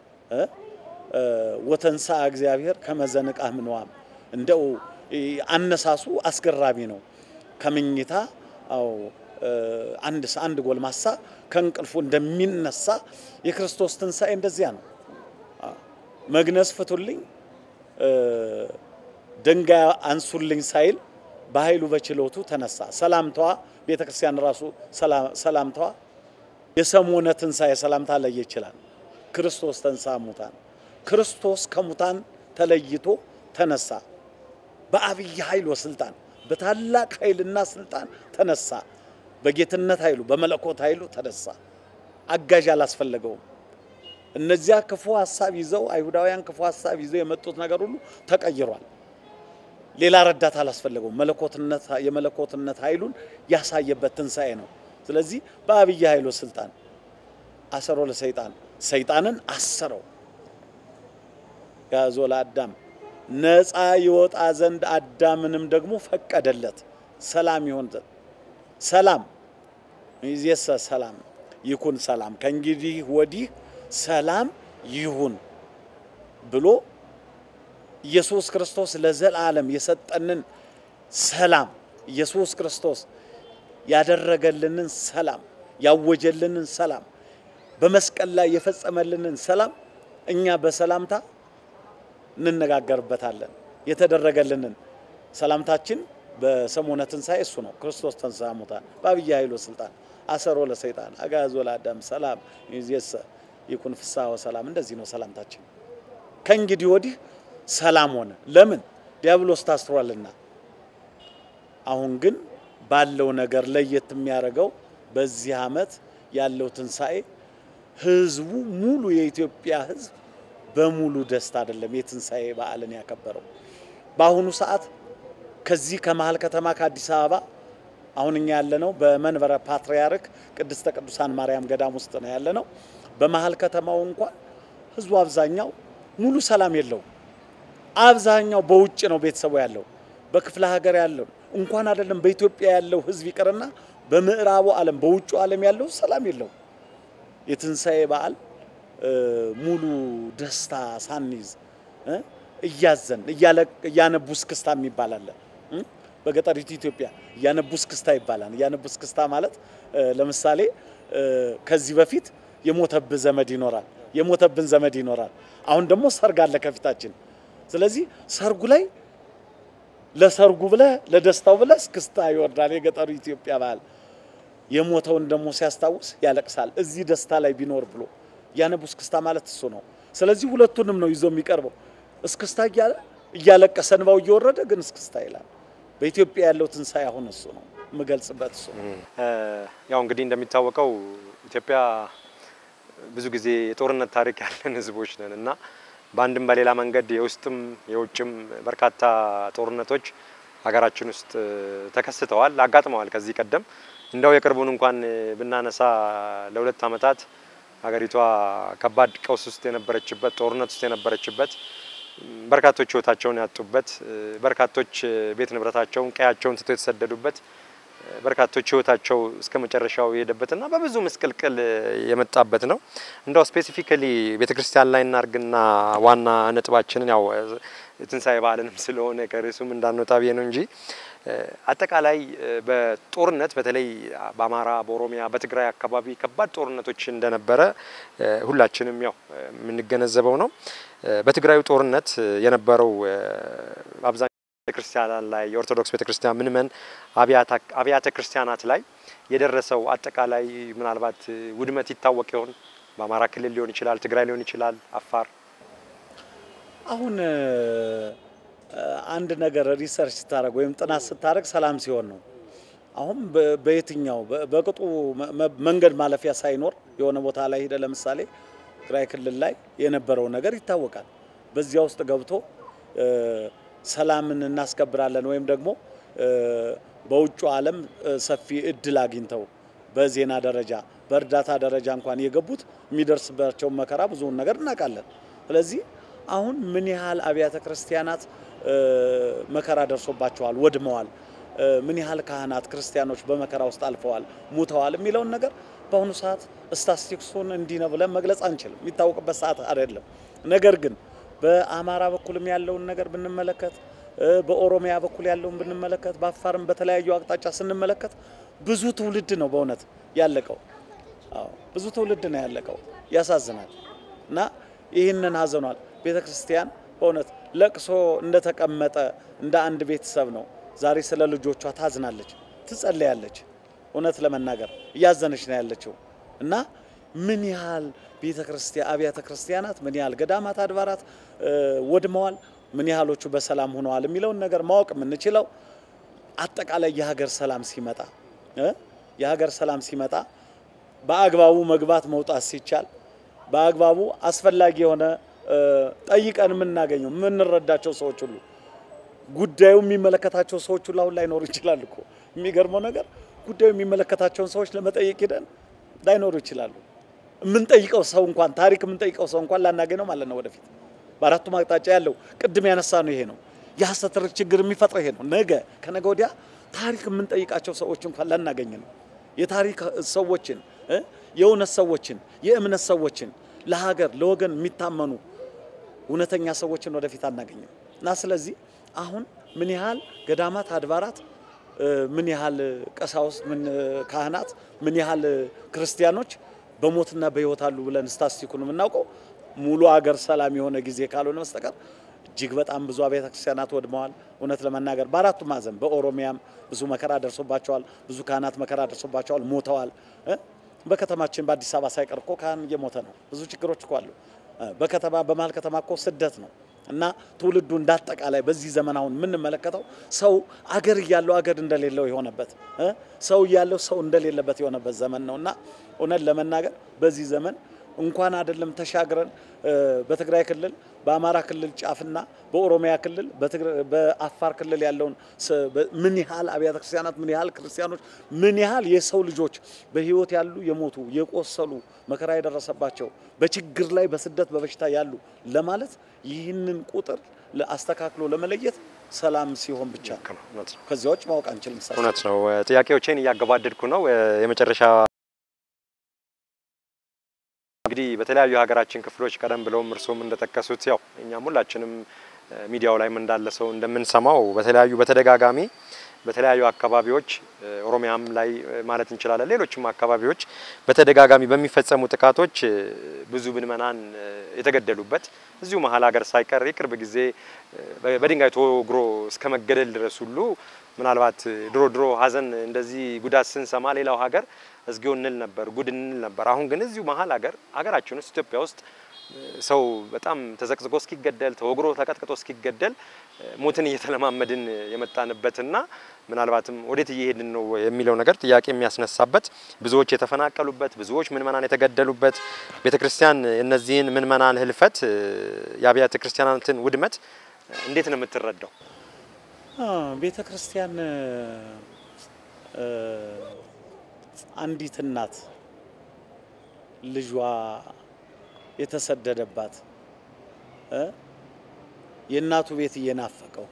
ወተንሳ እግዚአብሔር ከመዘንቃ ምንዋም እንደው አነሳሱ አስገራሚ ነው። ከምኝታ አው አንድ አንድ ጎልማሳ ከእንቅልፉ እንደሚነሳ የክርስቶስ ትንሣኤ እንደዚያ ነው። መግነዝ ፍቱልኝ ድንጋይ አንሱልኝ ሳይል በኃይሉ በችሎቱ ተነሳ። ሰላምታዋ ቤተ ክርስቲያን ራሱ ሰላምታዋ የሰሞነ ትንሣኤ ሰላምታ ለየ ይችላል። ክርስቶስ ተንሥአ እሙታን ክርስቶስ ከሙታን ተለይቶ ተነሳ። በአብይ ኃይል ወስልጣን በታላቅ ኃይልና ስልጣን ተነሳ። በጌትነት ኃይሉ በመለኮት ኃይሉ ተነሳ። አጋዥ አላስፈለገውም። እነዚያ ክፉ ሀሳብ ይዘው አይሁዳውያን ክፉ ሀሳብ ይዘው የመጡት ነገር ሁሉ ተቀይሯል። ሌላ ረዳት አላስፈለገውም። መለኮትነት የመለኮትነት ኃይሉን ያሳየበት ትንሣኤ ነው። ስለዚህ በአብይ ኃይሉ ስልጣን አሰሮ ለሰይጣን ሰይጣንን አሰረው። ያዞ ለአዳም ነፃ ይወጣ ዘንድ አዳምንም ደግሞ ፈቀደለት። ሰላም ይሆን ዘንድ ሰላም ይዜሰ ሰላም ይኩን ሰላም ከእንግዲህ ወዲህ ሰላም ይሁን ብሎ ኢየሱስ ክርስቶስ ለዘላለም የሰጠንን ሰላም ኢየሱስ ክርስቶስ ያደረገልንን ሰላም ያወጀልንን ሰላም በመስቀል ላይ የፈጸመልንን ሰላም እኛ በሰላምታ እንነጋገርበታለን። የተደረገልንን ሰላምታችን በሰሞነ ትንሣኤ እሱ ነው። ክርስቶስ ተንሥአ እሙታን በአብይ ኃይሎ ስልጣን አሰሮ ለሰይጣን አግዓዞ ለአዳም ሰላም ይእዜሰ ይኩን ፍስሐ ወሰላም። እንደዚህ ነው ሰላምታችን። ከእንግዲህ ወዲህ ሰላም ሆነ። ለምን? ዲያብሎስ ታስሯልና። አሁን ግን ባለው ነገር ለየት የሚያደርገው በዚህ ዓመት ያለው ትንሣኤ ህዝቡ ሙሉ የኢትዮጵያ ህዝብ በሙሉ ደስታ አይደለም የትንሣኤ በዓልን ያከበረው። በአሁኑ ሰዓት ከዚህ ከመሀል ከተማ ከአዲስ አበባ አሁን እኛ ያለነው በመንበረ ፓትርያርክ ቅድስተ ቅዱሳን ማርያም ገዳም ውስጥ ነው ያለነው። በመሀል ከተማው እንኳን ህዝቡ አብዛኛው ሙሉ ሰላም የለውም። አብዛኛው በውጭ ነው ቤተሰቡ ያለው፣ በክፍለ ሀገር ያለው እንኳን አይደለም በኢትዮጵያ ያለው ህዝብ ይቅርና በምዕራቡ ዓለም በውጩ ዓለም ያለው ሰላም የለውም። የትንሣኤ በዓል ሙሉ ደስታ ሳንይዝ እያዘን እያነቡ እስክስታ የሚባል አለ። በገጠሪቱ ኢትዮጵያ እያነቡ እስክስታ ይባላል። እያነቡ እስክስታ ማለት ለምሳሌ ከዚህ በፊት የሞተብህ ዘመድ ይኖራል፣ የሞተብን ዘመድ ይኖራል። አሁን ደግሞ ሰርግ አለ ከፊታችን። ስለዚህ ሰርጉ ላይ ለሰርጉ ብለህ ለደስታው ብለህ እስክስታ ይወርዳል። የገጠሩ ኢትዮጵያ ባህል የሞተውን ደግሞ ሲያስታውስ ያለቅሳል። እዚህ ደስታ ላይ ቢኖር ብሎ ያነቡ እስክስታ ማለት እሱ ነው። ስለዚህ ሁለቱንም ነው ይዞ የሚቀርበው። እስክስታ እያለ እያለቀሰ እንባው እየወረደ ግን እስክስታ ይላል። በኢትዮጵያ ያለው ትንሣኤ አሁን እሱ ነው የምገልጽበት እሱ ነው። ያው እንግዲህ እንደሚታወቀው ኢትዮጵያ ብዙ ጊዜ የጦርነት ታሪክ ያለን ህዝቦች ነን እና በአንድም በሌላ መንገድ የውስጥም የውጭም በርካታ ጦርነቶች ሀገራችን ውስጥ ተከስተዋል፣ አጋጥመዋል ከዚህ ቀደም እንደው የቅርቡን እንኳን ብናነሳ ለሁለት ዓመታት ሀገሪቷ ከባድ ቀውስ ውስጥ የነበረችበት ጦርነት ውስጥ የነበረችበት በርካቶች ህይወታቸውን ያጡበት በርካቶች ቤት ንብረታቸውን ቀያቸውን ትቶ የተሰደዱበት በርካቶች ህይወታቸው እስከ መጨረሻው የሄደበትና በብዙ ምስቅልቅል የመጣበት ነው። እንደው ስፔሲፊካሊ ቤተክርስቲያን ላይ እናርግና ዋና ነጥባችንን ያው ትንሣኤ በዓልንም ስለሆነ ከርዕሱም እንዳንወጣ ብዬ ነው እንጂ አጠቃላይ በጦርነት በተለይ በአማራ፣ በኦሮሚያ፣ በትግራይ አካባቢ ከባድ ጦርነቶች እንደነበረ ሁላችንም ያው የምንገነዘበው ነው። በትግራዩ ጦርነት የነበረው አብዛኛው ቤተክርስቲያን ላይ የኦርቶዶክስ ቤተክርስቲያን ምንመን አብያተ ክርስቲያናት ላይ የደረሰው አጠቃላይ ምናልባት ውድመት ይታወቅ ይሆን? በአማራ ክልል ሊሆን ይችላል፣ ትግራይ ሊሆን ይችላል፣ አፋር። አሁን አንድ ነገር ሪሰርች ስታደርግ ወይም ጥናት ስታደርግ ሰላም ሲሆን ነው። አሁን በየትኛው በቅጡ መንገድ ማለፊያ ሳይኖር የሆነ ቦታ ላይ ሄደ ለምሳሌ ትግራይ ክልል ላይ የነበረው ነገር ይታወቃል። በዚያ ውስጥ ገብቶ ሰላምን እናስከብራለን ወይም ደግሞ በውጩ ዓለም ሰፊ እድል አግኝተው በዜና ደረጃ በእርዳታ ደረጃ እንኳን የገቡት የሚደርስባቸውን መከራ ብዙውን ነገር እናውቃለን። ስለዚህ አሁን ምን ያህል አብያተ ክርስቲያናት መከራ ደርሶባቸዋል፣ ወድመዋል፣ ምን ያህል ካህናት ክርስቲያኖች በመከራ ውስጥ አልፈዋል፣ ሙተዋል የሚለውን ነገር በአሁኑ ሰዓት ስታስቲክሱን እንዲህ ነው ብለን መግለጽ አንችልም። የሚታወቅበት ሰዓት አይደለም። ነገር ግን በአማራ በኩልም ያለውን ነገር ብንመለከት፣ በኦሮሚያ በኩል ያለውን ብንመለከት፣ በአፋርም በተለያዩ አቅጣጫ ስንመለከት ብዙ ትውልድ ነው በእውነት ያለቀው። አዎ ብዙ ትውልድ ነው ያለቀው። ያሳዝናል። እና ይህንን ሀዘኗል ቤተ ክርስቲያን በእውነት ለቅሶ እንደተቀመጠ እንደ አንድ ቤተሰብ ነው። ዛሬ ስለ ልጆቿ ታዝናለች፣ ትጸለያለች። እውነት ለመናገር እያዘነች ነው ያለችው እና ምን ያህል ቤተ ክርስቲያን አብያተ ክርስቲያናት ምን ያህል ገዳማት፣ አድባራት ወድመዋል፣ ምን ያህሎቹ በሰላም ሆነዋል የሚለውን ነገር ማወቅ የምንችለው አጠቃላይ የሀገር ሰላም ሲመጣ የሀገር ሰላም ሲመጣ በአግባቡ መግባት መውጣት ሲቻል በአግባቡ አስፈላጊ የሆነ ጠይቀን የምናገኘው የምንረዳቸው ሰዎች ሁሉ ጉዳዩ የሚመለከታቸው ሰዎች ሁሉ አሁን ላይኖሩ ይችላል እኮ። የሚገርመው ነገር ጉዳዩ የሚመለከታቸውን ሰዎች ለመጠየቅ ሂደን ላይኖሩ ይችላሉ። የምንጠይቀው ሰው እንኳን ታሪክ የምንጠይቀው ሰው እንኳን ላናገኝ ነው ማለት ነው። ወደፊት በአራቱም አቅጣጫ ያለው ቅድም ያነሳ ነው ይሄ ነው የሐሰት ርክ ችግር የሚፈጥረው ይሄ ነው። ነገ ከነገ ወዲያ ታሪክ የምንጠይቃቸው ሰዎች እንኳን ላናገኝ ነው። የታሪክ ሰዎችን የእውነት ሰዎችን የእምነት ሰዎችን ለሀገር ለወገን የሚታመኑ እውነተኛ ሰዎችን ወደፊት አናገኝም እና ስለዚህ አሁን ምን ያህል ገዳማት አድባራት ምን ያህል ቀሳውስት ምን ካህናት ምን ያህል ክርስቲያኖች በሞትና በሕይወት አሉ ብለን ስታስቲኩን የምናውቀው ሙሉ አገር ሰላም የሆነ ጊዜ ካልሆነ በስተቀር እጅግ በጣም ብዙ አብያተ ክርስቲያናት ወድመዋል። እውነት ለመናገር በአራቱ ማዕዘን በኦሮሚያም ብዙ መከራ ደርሶባቸዋል። ብዙ ካህናት መከራ ደርሶባቸዋል፣ ሞተዋል። በከተማችን በአዲስ አበባ ሳይቀር እኮ ካህን እየሞተ ነው። ብዙ ችግሮች እኮ አሉ። በከተማ በመሀል ከተማ እኮ ስደት ነው እና ትውልዱ እንዳጠቃላይ በዚህ ዘመን አሁን የምንመለከተው ሰው አገር እያለው አገር እንደሌለው የሆነበት ሰው እያለው ሰው እንደሌለበት የሆነበት ዘመን ነው እና እውነት ለመናገር በዚህ ዘመን እንኳን አይደለም ተሻግረን በትግራይ ክልል በአማራ ክልል ጫፍና በኦሮሚያ ክልል በአፋር ክልል ያለውን ምን ያህል አብያተ ክርስቲያናት ምን ያህል ክርስቲያኖች ምን ያህል የሰው ልጆች በሕይወት ያሉ የሞቱ የቆሰሉ መከራ የደረሰባቸው በችግር ላይ በስደት በበሽታ ያሉ ለማለት ይህንን ቁጥር አስተካክሎ ለመለየት ሰላም ሲሆን ብቻ ከዚያ ውጭ ማወቅ አንችልም። እውነት ነው። ጥያቄዎቼን እያገባደድኩ ነው። የመጨረሻ እንግዲህ በተለያዩ የሀገራችን ክፍሎች ቀደም ብለውም እርስዎም እንደጠቀሱት ያው እኛም ሁላችንም ሚዲያው ላይም እንዳለ ሰው እንደምንሰማው በተለያዩ በተደጋጋሚ በተለያዩ አካባቢዎች ኦሮሚያም ላይ ማለት እንችላለን፣ ሌሎችም አካባቢዎች በተደጋጋሚ በሚፈጸሙ ጥቃቶች ብዙ ምዕመናን የተገደሉበት እዚሁ መሀል ሀገር ሳይቀር የቅርብ ጊዜ በድንጋይ ተወግሮ እስከ መገደል ድረስ ሁሉ ምናልባት ድሮ ድሮ ሀዘን እንደዚህ ጉዳት ስንሰማ ሌላው ሀገር እዝጊው እንል ነበር፣ ጉድ እንል ነበር። አሁን ግን እዚሁ መሀል ሀገር ሀገራችን ውስጥ ኢትዮጵያ ውስጥ ሰው በጣም ተዘቅዝቆ እስኪገደል ተወግሮ ተቀጥቅጦ እስኪገደል ሞትን እየተለማመድን የመጣንበትና ምናልባትም ወዴት እየሄድን ነው የሚለው ነገር ጥያቄ የሚያስነሳበት ብዙዎች የተፈናቀሉበት ብዙዎች ምዕመናን የተገደሉበት ቤተ ክርስቲያን እነዚህን ምዕመናን ህልፈት የአብያተ ክርስቲያናትን ውድመት እንዴት ነው የምትረዳው? ቤተ ክርስቲያን አንዲት እናት ልጇ የተሰደደባት የእናቱ ቤት እየናፈቀው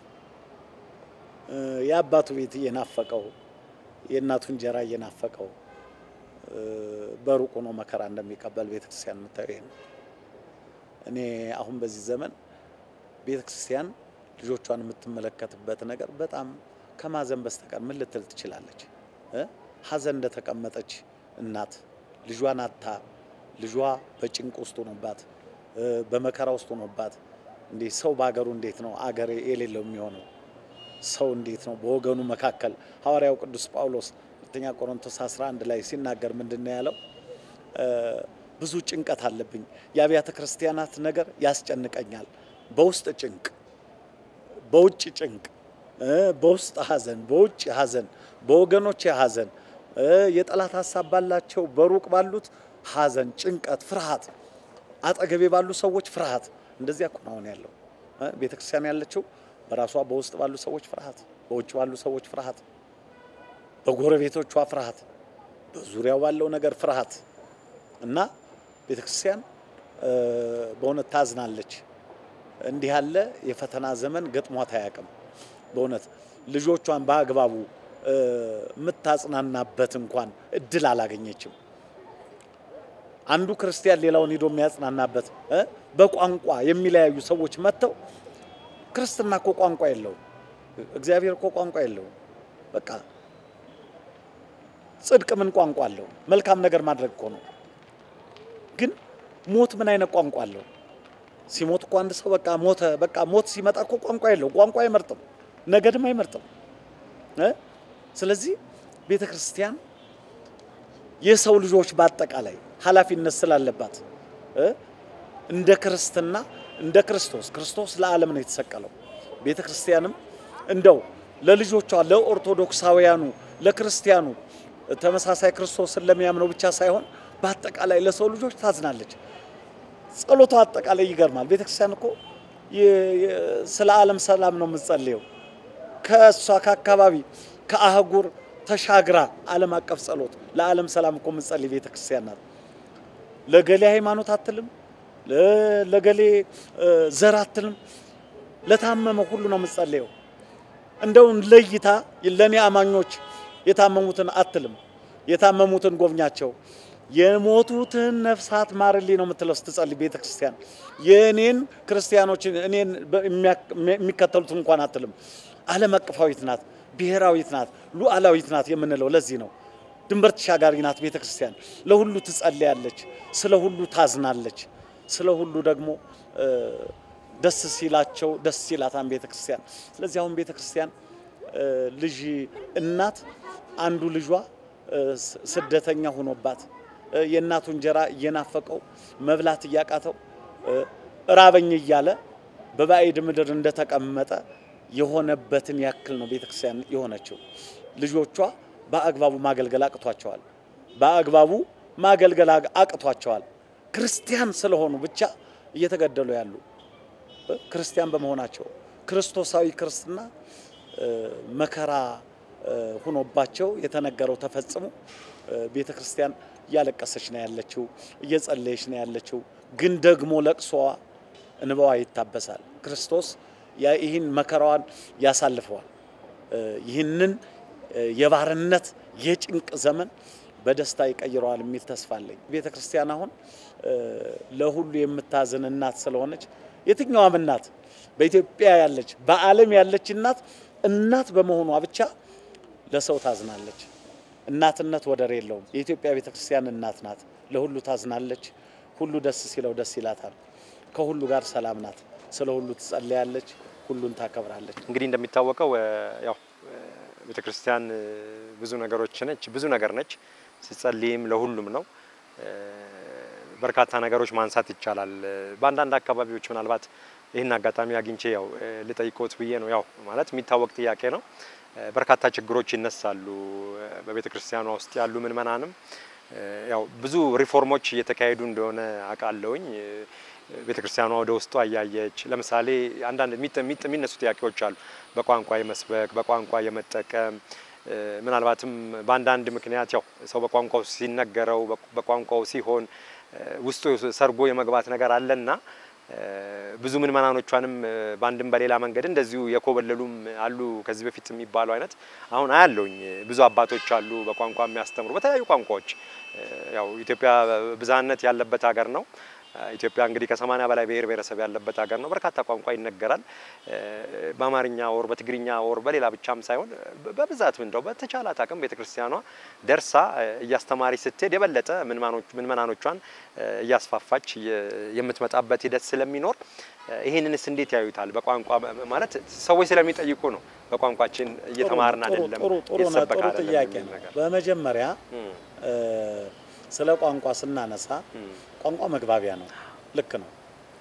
የአባቱ ቤት እየናፈቀው የእናቱ እንጀራ እየናፈቀው በሩቅ ሆኖ መከራ እንደሚቀበል ቤተክርስቲያን የምታየው ይሄ ነው። እኔ አሁን በዚህ ዘመን ቤተክርስቲያን ልጆቿን የምትመለከትበት ነገር በጣም ከማዘን በስተቀር ምን ልትል ትችላለች? ሀዘን እንደተቀመጠች እናት ልጇን አታ ልጇ በጭንቅ ውስጥ ሆኖባት በመከራ ውስጥ ሆኖባት እንዴ ሰው በሀገሩ እንዴት ነው አገር የሌለው የሚሆነው? ሰው እንዴት ነው በወገኑ መካከል? ሐዋርያው ቅዱስ ጳውሎስ ሁለተኛ ቆሮንቶስ 11 ላይ ሲናገር ምንድን ነው ያለው? ብዙ ጭንቀት አለብኝ፣ የአብያተ ክርስቲያናት ነገር ያስጨንቀኛል። በውስጥ ጭንቅ፣ በውጭ ጭንቅ፣ በውስጥ ሀዘን፣ በውጭ ሀዘን፣ በወገኖች ሀዘን፣ የጠላት ሀሳብ ባላቸው በሩቅ ባሉት ሀዘን፣ ጭንቀት፣ ፍርሃት፣ አጠገቤ ባሉ ሰዎች ፍርሃት። እንደዚያ እኮ ነው አሁን ያለው ቤተ ክርስቲያን ያለችው በራሷ በውስጥ ባሉ ሰዎች ፍርሃት፣ በውጭ ባሉ ሰዎች ፍርሃት፣ በጎረቤቶቿ ፍርሃት፣ በዙሪያው ባለው ነገር ፍርሃት እና ቤተ ክርስቲያን በእውነት ታዝናለች። እንዲህ ያለ የፈተና ዘመን ገጥሟት አያውቅም። በእውነት ልጆቿን በአግባቡ የምታጽናናበት እንኳን እድል አላገኘችም። አንዱ ክርስቲያን ሌላውን ሄዶ የሚያጽናናበት በቋንቋ የሚለያዩ ሰዎች መጥተው ክርስትና እኮ ቋንቋ የለውም። እግዚአብሔር እኮ ቋንቋ የለውም። በቃ ጽድቅ ምን ቋንቋ አለው? መልካም ነገር ማድረግ እኮ ነው። ግን ሞት ምን አይነት ቋንቋ አለው? ሲሞት እኮ አንድ ሰው በቃ ሞተ። በቃ ሞት ሲመጣ እኮ ቋንቋ የለው፣ ቋንቋ አይመርጥም፣ ነገድም አይመርጥም። እ? ስለዚህ ቤተ ክርስቲያን የሰው ልጆች በአጠቃላይ ኃላፊነት ስላለባት እ? እንደ ክርስትና እንደ ክርስቶስ ክርስቶስ ለዓለም ነው የተሰቀለው። ቤተ ክርስቲያንም እንደው ለልጆቿ ለኦርቶዶክሳውያኑ፣ ለክርስቲያኑ ተመሳሳይ ክርስቶስን ለሚያምነው ብቻ ሳይሆን በአጠቃላይ ለሰው ልጆች ታዝናለች። ጸሎቷ አጠቃላይ ይገርማል። ቤተ ክርስቲያን እኮ የ- የ- ስለ ዓለም ሰላም ነው የምትጸልየው። ከእሷ ከአካባቢ ከአህጉር ተሻግራ ዓለም አቀፍ ጸሎት ለዓለም ሰላም እኮ የምትጸልይ ቤተ ክርስቲያን ናት። ለገሌ ሃይማኖት አትልም፣ ለ- ለገሌ እ፣ ዘር አትልም። ለታመመ ሁሉ ነው የምትጸልየው። እንደውን ለይታ ለእኔ አማኞች የታመሙትን አትልም። የታመሙትን ጎብኛቸው፣ የሞቱትን ነፍሳት ማርልኝ ነው የምትለው ስትጸልይ ቤተ ክርስቲያን። የእኔን ክርስቲያኖችን እኔን በ- የሚያክ- የሚከተሉትን እንኳን አትልም። ዓለም አቀፋዊት ናት፣ ብሔራዊት ናት፣ ሉዓላዊት ናት የምንለው ለዚህ ነው። ድንበር ተሻጋሪ ናት ቤተ ክርስቲያን። ለሁሉ ትጸልያለች፣ ስለ ሁሉ ታዝናለች፣ ስለ ሁሉ ደግሞ እ፣ ደስ ሲላቸው ደስ ሲላታን ቤተ ክርስቲያን። ስለዚህ አሁን ቤተ ክርስቲያን እ፣ ልጅ እናት አንዱ ልጇ እ፣ ስ- ስደተኛ ሆኖባት እ፣ የእናቱ እንጀራ እየናፈቀው መብላት እያቃተው እ፣ ራበኝ እያለ በባዕድ ምድር እንደተቀመጠ የሆነበትን ያክል ነው ቤተ ክርስቲያን የሆነችው። ልጆቿ በአግባቡ ማገልገል አቅቷቸዋል። በአግባቡ ማገልገል አቅ- አቅቷቸዋል። ክርስቲያን ስለሆኑ ብቻ እየተገደሉ ያሉ እ፣ ክርስቲያን በመሆናቸው ክርስቶሳዊ ክርስትና እ፣ መከራ እ፣ ሆኖባቸው የተነገረው ተፈጽሞ እ፣ ቤተ ክርስቲያን እያለቀሰች ነው ያለችው፣ እየጸለየች ነው ያለችው። ግን ደግሞ ለቅሶዋ እንባዋ ይታበሳል። ክርስቶስ ያ- ይህን መከራዋን ያሳልፈዋል። እ፣ ይህንን እ፣ የባርነት የጭንቅ ዘመን በደስታ ይቀይረዋል የሚል ተስፋ አለኝ። ቤተ ክርስቲያን አሁን እ፣ ለሁሉ የምታዝን እናት ስለሆነች የትኛዋም እናት በኢትዮጵያ ያለች በዓለም ያለች እናት እናት በመሆኗ ብቻ ለሰው ታዝናለች። እናትነት ወደር የለውም። የኢትዮጵያ ቤተ ክርስቲያን እናት ናት። ለሁሉ ታዝናለች። ሁሉ ደስ ሲለው ደስ ይላታል። ከሁሉ ጋር ሰላም ናት። ስለ ሁሉ ትጸለያለች። ሁሉን ታከብራለች። እንግዲህ እንደሚታወቀው እ፣ ያው ቤተ ክርስቲያን እ፣ ብዙ ነገሮች ነች፣ ብዙ ነገር ነች። ሲጸልይም ለሁሉም ነው። እ፣ በርካታ ነገሮች ማንሳት ይቻላል። እ፣ በአንዳንድ አካባቢዎች ምናልባት ይህን አጋጣሚ አግኝቼ ያው እ፣ ልጠይቆት ብዬ ነው። ያው ማለት የሚታወቅ ጥያቄ ነው። እ፣ በርካታ ችግሮች ይነሳሉ። እ፣ በቤተ ክርስቲያኗ ውስጥ ያሉ ምእመናንም እ፣ ያው ብዙ ሪፎርሞች እየተካሄዱ እንደሆነ አውቃለሁኝ። እ፣ ቤተ ክርስቲያኗ ወደ ውስጧ እያየች ለምሳሌ አንዳንድ የሚጥ- የሚጥ- የሚነሱ ጥያቄዎች አሉ። በቋንቋ የመስበክ በቋንቋ የመጠቀም እ፣ ምናልባትም በአንዳንድ ምክንያት ያው ሰው በቋንቋው ሲነገረው በ- በቋንቋው ሲሆን እ፣ ውስጡ ሰርጎ የመግባት ነገር አለና እ፣ ብዙ ምዕመናኖቿንም እ፣ በአንድም በሌላ መንገድ እንደዚሁ የኮበለሉም አሉ። ከዚህ በፊት የሚባለው አይነት አሁን አያለውኝ። ብዙ አባቶች አሉ በቋንቋ የሚያስተምሩ በተለያዩ ቋንቋዎች። እ፣ ያው ኢትዮጵያ ብዝሃነት ያለበት ሀገር ነው። ኢትዮጵያ እንግዲህ ከሰማኒያ በላይ ብሔር ብሔረሰብ ያለበት ሀገር ነው። በርካታ ቋንቋ ይነገራል። እ፣ በአማርኛ ወር በትግርኛ ወር በሌላ ብቻም ሳይሆን በ- በብዛት እንደው በተቻላት አቅም ቤተክርስቲያኗ ደርሳ እ፣ እያስተማረች ስትሄድ የበለጠ ምዕመናኖች- ምዕመናኖቿን እ፣ እያስፋፋች የ- የምትመጣበት ሂደት ስለሚኖር እ፣ ይህንንስ እንዴት ያዩታል? በቋንቋ ማለት ሰዎች ስለሚጠይቁ ነው። በቋንቋችን እየተማርን ጥሩ- አይደለም፣ ጥሩ ጥሩ ነው። እየተሰበከ ጥሩ አይደለም ጥያቄ የሚል ነው። ነገር በመጀመሪያ እም፣ እ፣ ስለ ቋንቋ ስናነሳ እም፣ ቋንቋ መግባቢያ ነው። ልክ ነው።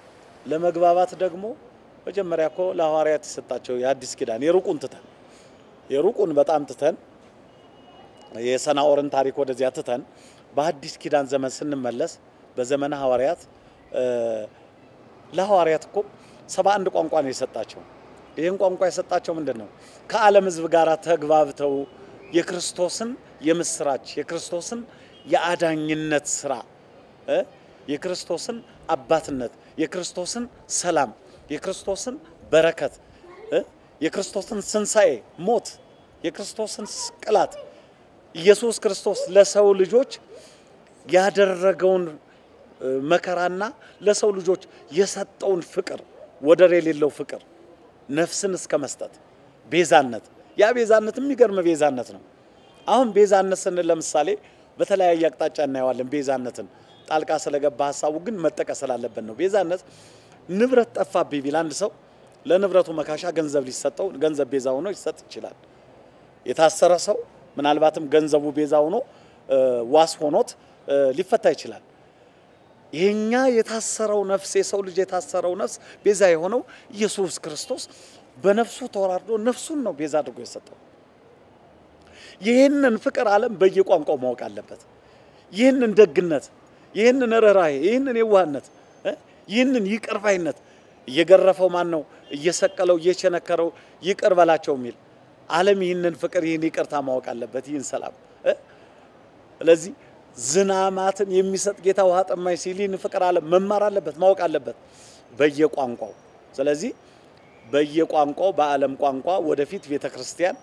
ለመግባባት ደግሞ መጀመሪያ እኮ ለሐዋርያት የሰጣቸው የአዲስ ኪዳን የሩቁን ትተን የሩቁን በጣም ትተን የሰናኦርን ታሪክ ወደዚያ ትተን በአዲስ ኪዳን ዘመን ስንመለስ በዘመነ ሐዋርያት እ፣ ለሐዋርያት እኮ ሰባ አንድ ቋንቋ ነው የሰጣቸው። ይህን ቋንቋ የሰጣቸው ምንድን ነው? ከዓለም ሕዝብ ጋር ተግባብተው የክርስቶስን የምስራች የክርስቶስን የአዳኝነት ስራ እ፣ የክርስቶስን አባትነት የክርስቶስን ሰላም የክርስቶስን በረከት እ፣ የክርስቶስን ስንሳኤ ሞት የክርስቶስን ስቅላት ኢየሱስ ክርስቶስ ለሰው ልጆች ያደረገውን እ፣ መከራና ለሰው ልጆች የሰጠውን ፍቅር ወደር የሌለው ፍቅር ነፍስን እስከ መስጠት ቤዛነት ያ ቤዛነት የሚገርም ቤዛነት ነው። አሁን ቤዛነት ስንል ለምሳሌ በተለያየ አቅጣጫ እናየዋለን። ቤዛነትን ጣልቃ ስለገባ ሀሳቡ ግን መጠቀስ ስላለበት ነው። ቤዛነት ንብረት ጠፋብኝ ቢል አንድ ሰው ለንብረቱ መካሻ ገንዘብ ሊሰጠው ገንዘብ ቤዛ ሆኖ ሊሰጥ ይችላል። የታሰረ ሰው ምናልባትም ገንዘቡ ቤዛ ሆኖ ዋስ ሆኖት ሊፈታ ይችላል። ይሄኛ የታሰረው ነፍስ የሰው ልጅ የታሰረው ነፍስ ቤዛ የሆነው ኢየሱስ ክርስቶስ በነፍሱ ተወራርዶ ነፍሱን ነው ቤዛ አድርጎ የሰጠው። ይህንን ፍቅር ዓለም በየቋንቋው ማወቅ አለበት። ይህንን ደግነት፣ ይህንን ርኅራኄ፣ ይህንን የዋህነት፣ ይህንን ይቅር ባይነት እየገረፈው ማን ነው እየሰቀለው እየቸነከረው ይቅር በላቸው የሚል ዓለም ይህንን ፍቅር ይህን ይቅርታ ማወቅ አለበት። ይህን ሰላም ስለዚህ ዝናማትን የሚሰጥ ጌታ ውሃ ጠማኝ ሲል ይህን ፍቅር ዓለም መማር አለበት ማወቅ አለበት በየቋንቋው። ስለዚህ በየቋንቋው በዓለም ቋንቋ ወደፊት ቤተ ክርስቲያን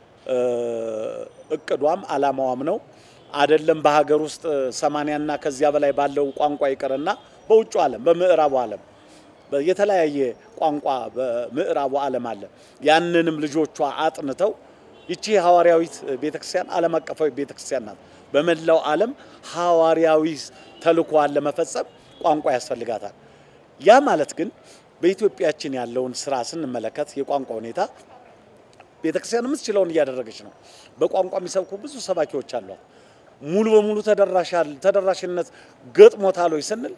እቅዷም አላማዋም ነው አይደለም በሀገር ውስጥ ሰማንያና ከዚያ በላይ ባለው ቋንቋ ይቅርና በውጭ ዓለም በምዕራቡ ዓለም የተለያየ ቋንቋ በምዕራቡ ዓለም አለ። ያንንም ልጆቿ አጥንተው ይቺ ሐዋርያዊት ቤተክርስቲያን ዓለም አቀፋዊ ቤተክርስቲያን ናት። በመላው ዓለም ሐዋርያዊ ተልእኮዋን ለመፈጸም ቋንቋ ያስፈልጋታል። ያ ማለት ግን በኢትዮጵያችን ያለውን ስራ ስንመለከት የቋንቋ ሁኔታ ቤተክርስቲያን የምትችለውን እያደረገች ነው። በቋንቋ የሚሰብኩ ብዙ ሰባኪዎች አሏት። ሙሉ በሙሉ ተደራሽነት ገጥሞታል ወይ ስንል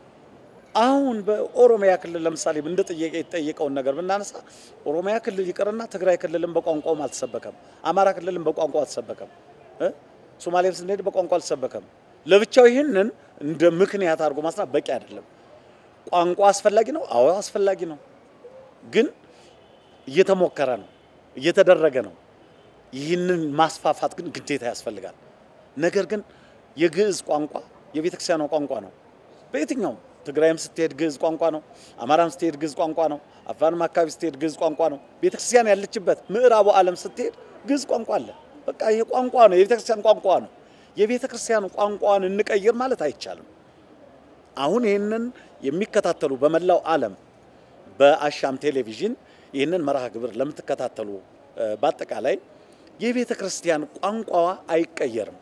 አሁን በኦሮሚያ ክልል ለምሳሌ እንደ ጥያቄ የተጠየቀውን ነገር ብናነሳ ኦሮሚያ ክልል ይቅርና ትግራይ ክልልም በቋንቋውም አልተሰበከም። አማራ ክልልም በቋንቋው አልተሰበከም። ሶማሌም ስንሄድ በቋንቋ አልተሰበከም። ለብቻው ይህንን እንደ ምክንያት አድርጎ ማስራት በቂ አይደለም። ቋንቋ አስፈላጊ ነው። አዎ አስፈላጊ ነው። ግን እየተሞከረ ነው፣ እየተደረገ ነው። ይህንን ማስፋፋት ግን ግዴታ ያስፈልጋል። ነገር ግን የግዕዝ ቋንቋ የቤተክርስቲያኗ ቋንቋ ነው። በየትኛውም ትግራይም ስትሄድ ግዕዝ ቋንቋ ነው። አማራም ስትሄድ ግዕዝ ቋንቋ ነው። አፋርም አካባቢ ስትሄድ ግዕዝ ቋንቋ ነው። ቤተክርስቲያን ያለችበት ምዕራቡ ዓለም ስትሄድ ግዕዝ ቋንቋ አለ። በቃ ይሄ ቋንቋ ነው፣ የቤተክርስቲያን ቋንቋ ነው። የቤተክርስቲያን ቋንቋን እንቀይር ማለት አይቻልም። አሁን ይህንን የሚከታተሉ በመላው ዓለም በአሻም ቴሌቪዥን ይህንን መርሃ ግብር ለምትከታተሉ በአጠቃላይ የቤተ ክርስቲያን ቋንቋዋ አይቀየርም።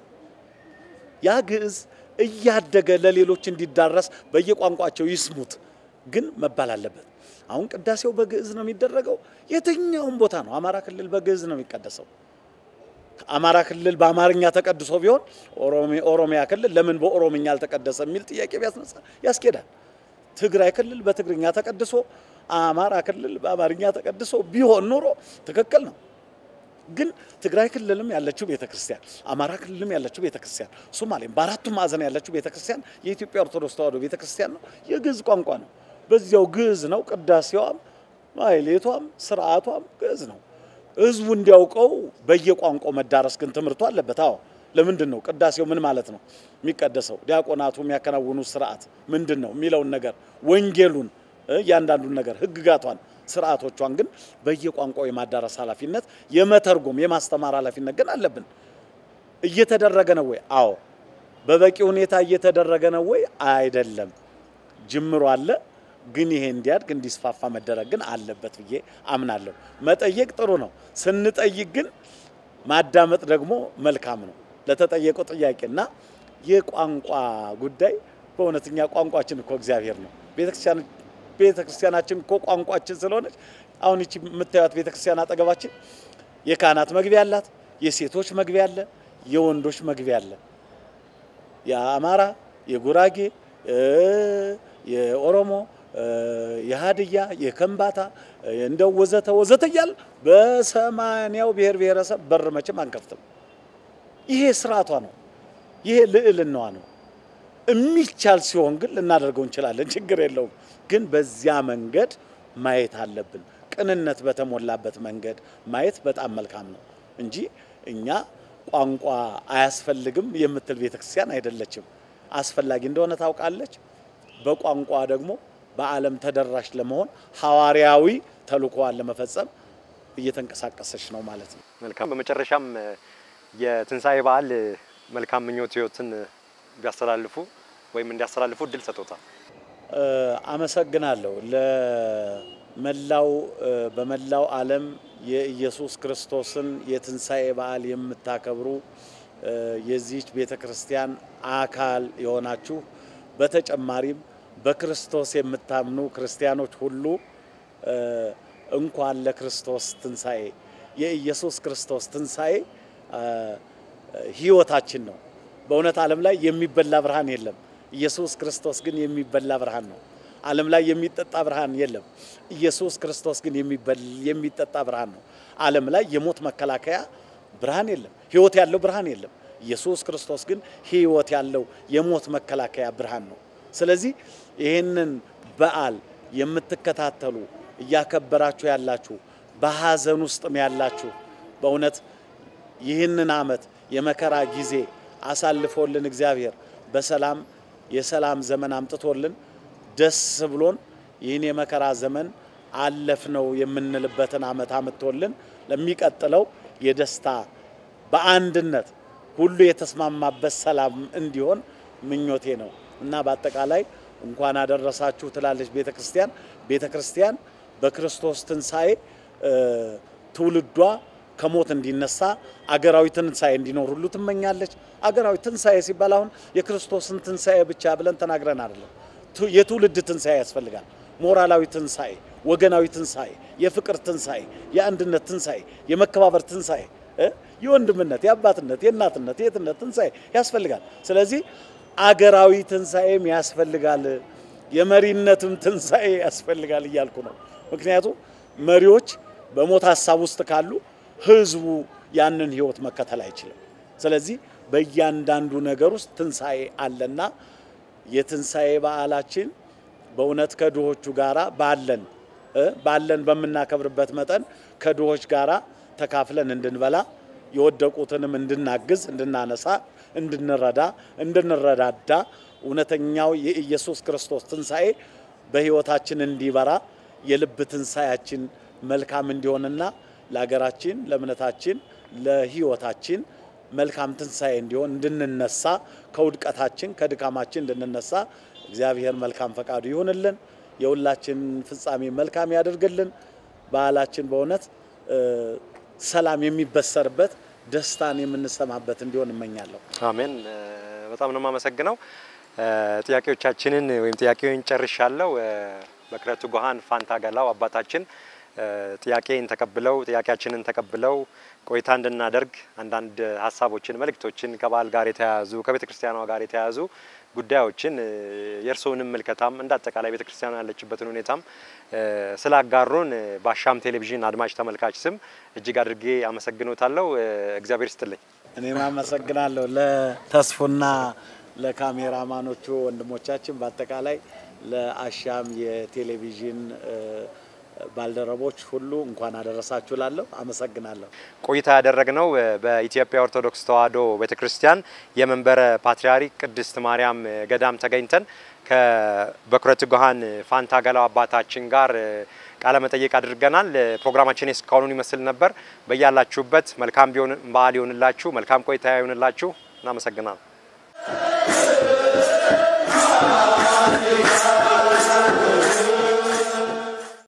ያ ግዕዝ እያደገ ለሌሎች እንዲዳረስ በየቋንቋቸው ይስሙት ግን መባል አለበት። አሁን ቅዳሴው በግዕዝ ነው የሚደረገው። የትኛውም ቦታ ነው። አማራ ክልል በግዕዝ ነው የሚቀደሰው። አማራ ክልል በአማርኛ ተቀድሶ ቢሆን ኦሮሚያ ክልል ለምን በኦሮምኛ አልተቀደሰ የሚል ጥያቄ ቢያስነሳ ያስኬዳል። ትግራይ ክልል በትግርኛ ተቀድሶ አማራ ክልል በአማርኛ ተቀድሶ ቢሆን ኖሮ ትክክል ነው። ግን ትግራይ ክልልም ያለችው ቤተክርስቲያን፣ አማራ ክልልም ያለችው ቤተክርስቲያን፣ ሶማሌም በአራቱም ማዕዘን ያለችው ቤተክርስቲያን የኢትዮጵያ ኦርቶዶክስ ተዋሕዶ ቤተክርስቲያን ነው። የግዕዝ ቋንቋ ነው። በዚያው ግዕዝ ነው። ቅዳሴዋም፣ ማሕሌቷም፣ ስርዓቷም ግዕዝ ነው። ህዝቡ እንዲያውቀው በየቋንቋው መዳረስ ግን ትምህርቱ አለበት። አዎ ለምንድን ነው ቅዳሴው ምን ማለት ነው የሚቀደሰው? ዲያቆናቱ የሚያከናውኑ ስርዓት ምንድን ነው የሚለውን ነገር ወንጌሉን፣ እያንዳንዱን ነገር ህግጋቷን ስርዓቶቿን ግን በየቋንቋው የማዳረስ ኃላፊነት የመተርጎም የማስተማር ኃላፊነት ግን አለብን። እየተደረገ ነው ወይ? አዎ። በበቂ ሁኔታ እየተደረገ ነው ወይ? አይደለም። ጅምሮ አለ፣ ግን ይሄ እንዲያድግ እንዲስፋፋ መደረግ ግን አለበት ብዬ አምናለሁ። መጠየቅ ጥሩ ነው። ስንጠይቅ ግን ማዳመጥ ደግሞ መልካም ነው። ለተጠየቀው ጥያቄና የቋንቋ ጉዳይ በእውነተኛ ቋንቋችን እኮ እግዚአብሔር ነው። ቤተክርስቲያን ቤተክርስቲያናችን እኮ ቋንቋችን ስለሆነች አሁን ይቺ የምታዩት ቤተክርስቲያን አጠገባችን የካህናት መግቢያ አላት፣ የሴቶች መግቢያ አለ፣ የወንዶች መግቢያ አለ። የአማራ፣ የጉራጌ፣ የኦሮሞ፣ የሀድያ፣ የከምባታ እንደው ወዘተ ወዘተ እያል በሰማንያው ብሔር ብሔረሰብ በር መቼም አንከፍትም። ይሄ ስርዓቷ ነው። ይሄ ልዕልናዋ ነው። የሚቻል ሲሆን ግን ልናደርገው እንችላለን፣ ችግር የለውም። ግን በዚያ መንገድ ማየት አለብን። ቅንነት በተሞላበት መንገድ ማየት በጣም መልካም ነው እንጂ እኛ ቋንቋ አያስፈልግም የምትል ቤተክርስቲያን አይደለችም። አስፈላጊ እንደሆነ ታውቃለች። በቋንቋ ደግሞ በዓለም ተደራሽ ለመሆን ሐዋርያዊ ተልእኮዋን ለመፈጸም እየተንቀሳቀሰች ነው ማለት ነው። መልካም። በመጨረሻም የትንሣኤ በዓል መልካም ምኞትዎትን ቢያስተላልፉ ወይም እንዲያስተላልፉ እድል ሰጥቶታል። አመሰግናለሁ። ለመላው በመላው ዓለም የኢየሱስ ክርስቶስን የትንሣኤ በዓል የምታከብሩ የዚህች ቤተ ክርስቲያን አካል የሆናችሁ በተጨማሪም በክርስቶስ የምታምኑ ክርስቲያኖች ሁሉ እንኳን ለክርስቶስ ትንሣኤ የኢየሱስ ክርስቶስ ትንሣኤ ሕይወታችን ነው። በእውነት ዓለም ላይ የሚበላ ብርሃን የለም። ኢየሱስ ክርስቶስ ግን የሚበላ ብርሃን ነው። ዓለም ላይ የሚጠጣ ብርሃን የለም። ኢየሱስ ክርስቶስ ግን የሚጠጣ ብርሃን ነው። ዓለም ላይ የሞት መከላከያ ብርሃን የለም። ሕይወት ያለው ብርሃን የለም። ኢየሱስ ክርስቶስ ግን ሕይወት ያለው የሞት መከላከያ ብርሃን ነው። ስለዚህ ይህንን በዓል የምትከታተሉ እያከበራችሁ ያላችሁ በሐዘን ውስጥም ያላችሁ በእውነት ይህንን ዓመት የመከራ ጊዜ አሳልፎልን እግዚአብሔር በሰላም የሰላም ዘመን አምጥቶልን ደስ ብሎን ይህን የመከራ ዘመን አለፍነው የምንልበትን ዓመት አምጥቶልን ለሚቀጥለው የደስታ በአንድነት ሁሉ የተስማማበት ሰላም እንዲሆን ምኞቴ ነው እና በአጠቃላይ እንኳን አደረሳችሁ ትላለች ቤተ ክርስቲያን። ቤተ ክርስቲያን በክርስቶስ ትንሣኤ ትውልዷ ከሞት እንዲነሳ አገራዊ ትንሣኤ እንዲኖር ሁሉ ትመኛለች። አገራዊ ትንሣኤ ሲባል አሁን የክርስቶስን ትንሣኤ ብቻ ብለን ተናግረን አይደለም። የትውልድ ትንሣኤ ያስፈልጋል። ሞራላዊ ትንሣኤ፣ ወገናዊ ትንሣኤ፣ የፍቅር ትንሣኤ፣ የአንድነት ትንሣኤ፣ የመከባበር ትንሣኤ፣ የወንድምነት፣ የአባትነት፣ የእናትነት፣ የእህትነት ትንሣኤ ያስፈልጋል። ስለዚህ አገራዊ ትንሣኤም ያስፈልጋል፣ የመሪነትም ትንሣኤ ያስፈልጋል እያልኩ ነው። ምክንያቱም መሪዎች በሞት ሀሳብ ውስጥ ካሉ ህዝቡ ያንን ህይወት መከተል አይችልም። ስለዚህ በእያንዳንዱ ነገር ውስጥ ትንሣኤ አለና የትንሣኤ በዓላችን በእውነት ከድሆቹ ጋራ ባለን ባለን በምናከብርበት መጠን ከድሆች ጋራ ተካፍለን እንድንበላ የወደቁትንም እንድናግዝ፣ እንድናነሳ፣ እንድንረዳ፣ እንድንረዳዳ እውነተኛው የኢየሱስ ክርስቶስ ትንሣኤ በህይወታችን እንዲበራ የልብ ትንሣኤያችን መልካም እንዲሆንና ለሀገራችን፣ ለእምነታችን፣ ለህይወታችን መልካም ትንሣኤ እንዲሆን እንድንነሳ ከውድቀታችን ከድካማችን እንድንነሳ እግዚአብሔር መልካም ፈቃዱ ይሁንልን። የሁላችን ፍጻሜ መልካም ያደርግልን። በዓላችን በእውነት ሰላም የሚበሰርበት ደስታን የምንሰማበት እንዲሆን እመኛለሁ። አሜን። በጣም ነው የማመሰግነው። ጥያቄዎቻችንን ወይም ጥያቄውን ጨርሻለሁ። በክረቱ ጎሃን ፋንታ ገላው አባታችን ጥያቄን ተቀብለው ጥያቄያችንን ተቀብለው ቆይታ እንድናደርግ አንዳንድ ሀሳቦችን፣ መልእክቶችን ከበዓል ጋር የተያያዙ ከቤተ ክርስቲያኗ ጋር የተያያዙ ጉዳዮችን የእርስዎንም ምልከታም እንደ አጠቃላይ ቤተ ክርስቲያኗ ያለችበትን ሁኔታም ስላጋሩን በአሻም ቴሌቪዥን አድማጭ ተመልካች ስም እጅግ አድርጌ አመሰግኖታለሁ። እግዚአብሔር ይስጥልኝ። እኔም አመሰግናለሁ ለተስፉና ለካሜራማኖቹ ወንድሞቻችን፣ በአጠቃላይ ለአሻም የቴሌቪዥን ባልደረቦች ሁሉ እንኳን አደረሳችሁ ላለሁ አመሰግናለሁ። ቆይታ ያደረግነው በኢትዮጵያ ኦርቶዶክስ ተዋሕዶ ቤተክርስቲያን የመንበረ ፓትርያርክ ቅድስት ማርያም ገዳም ተገኝተን ከበኩረ ትጉሃን ፋንታ ገላው አባታችን ጋር ቃለ መጠይቅ አድርገናል። ፕሮግራማችን እስካሁኑን ይመስል ነበር። በያላችሁበት መልካም በዓል ይሆንላችሁ፣ መልካም ቆይታ ይሆንላችሁ። እናመሰግናለን።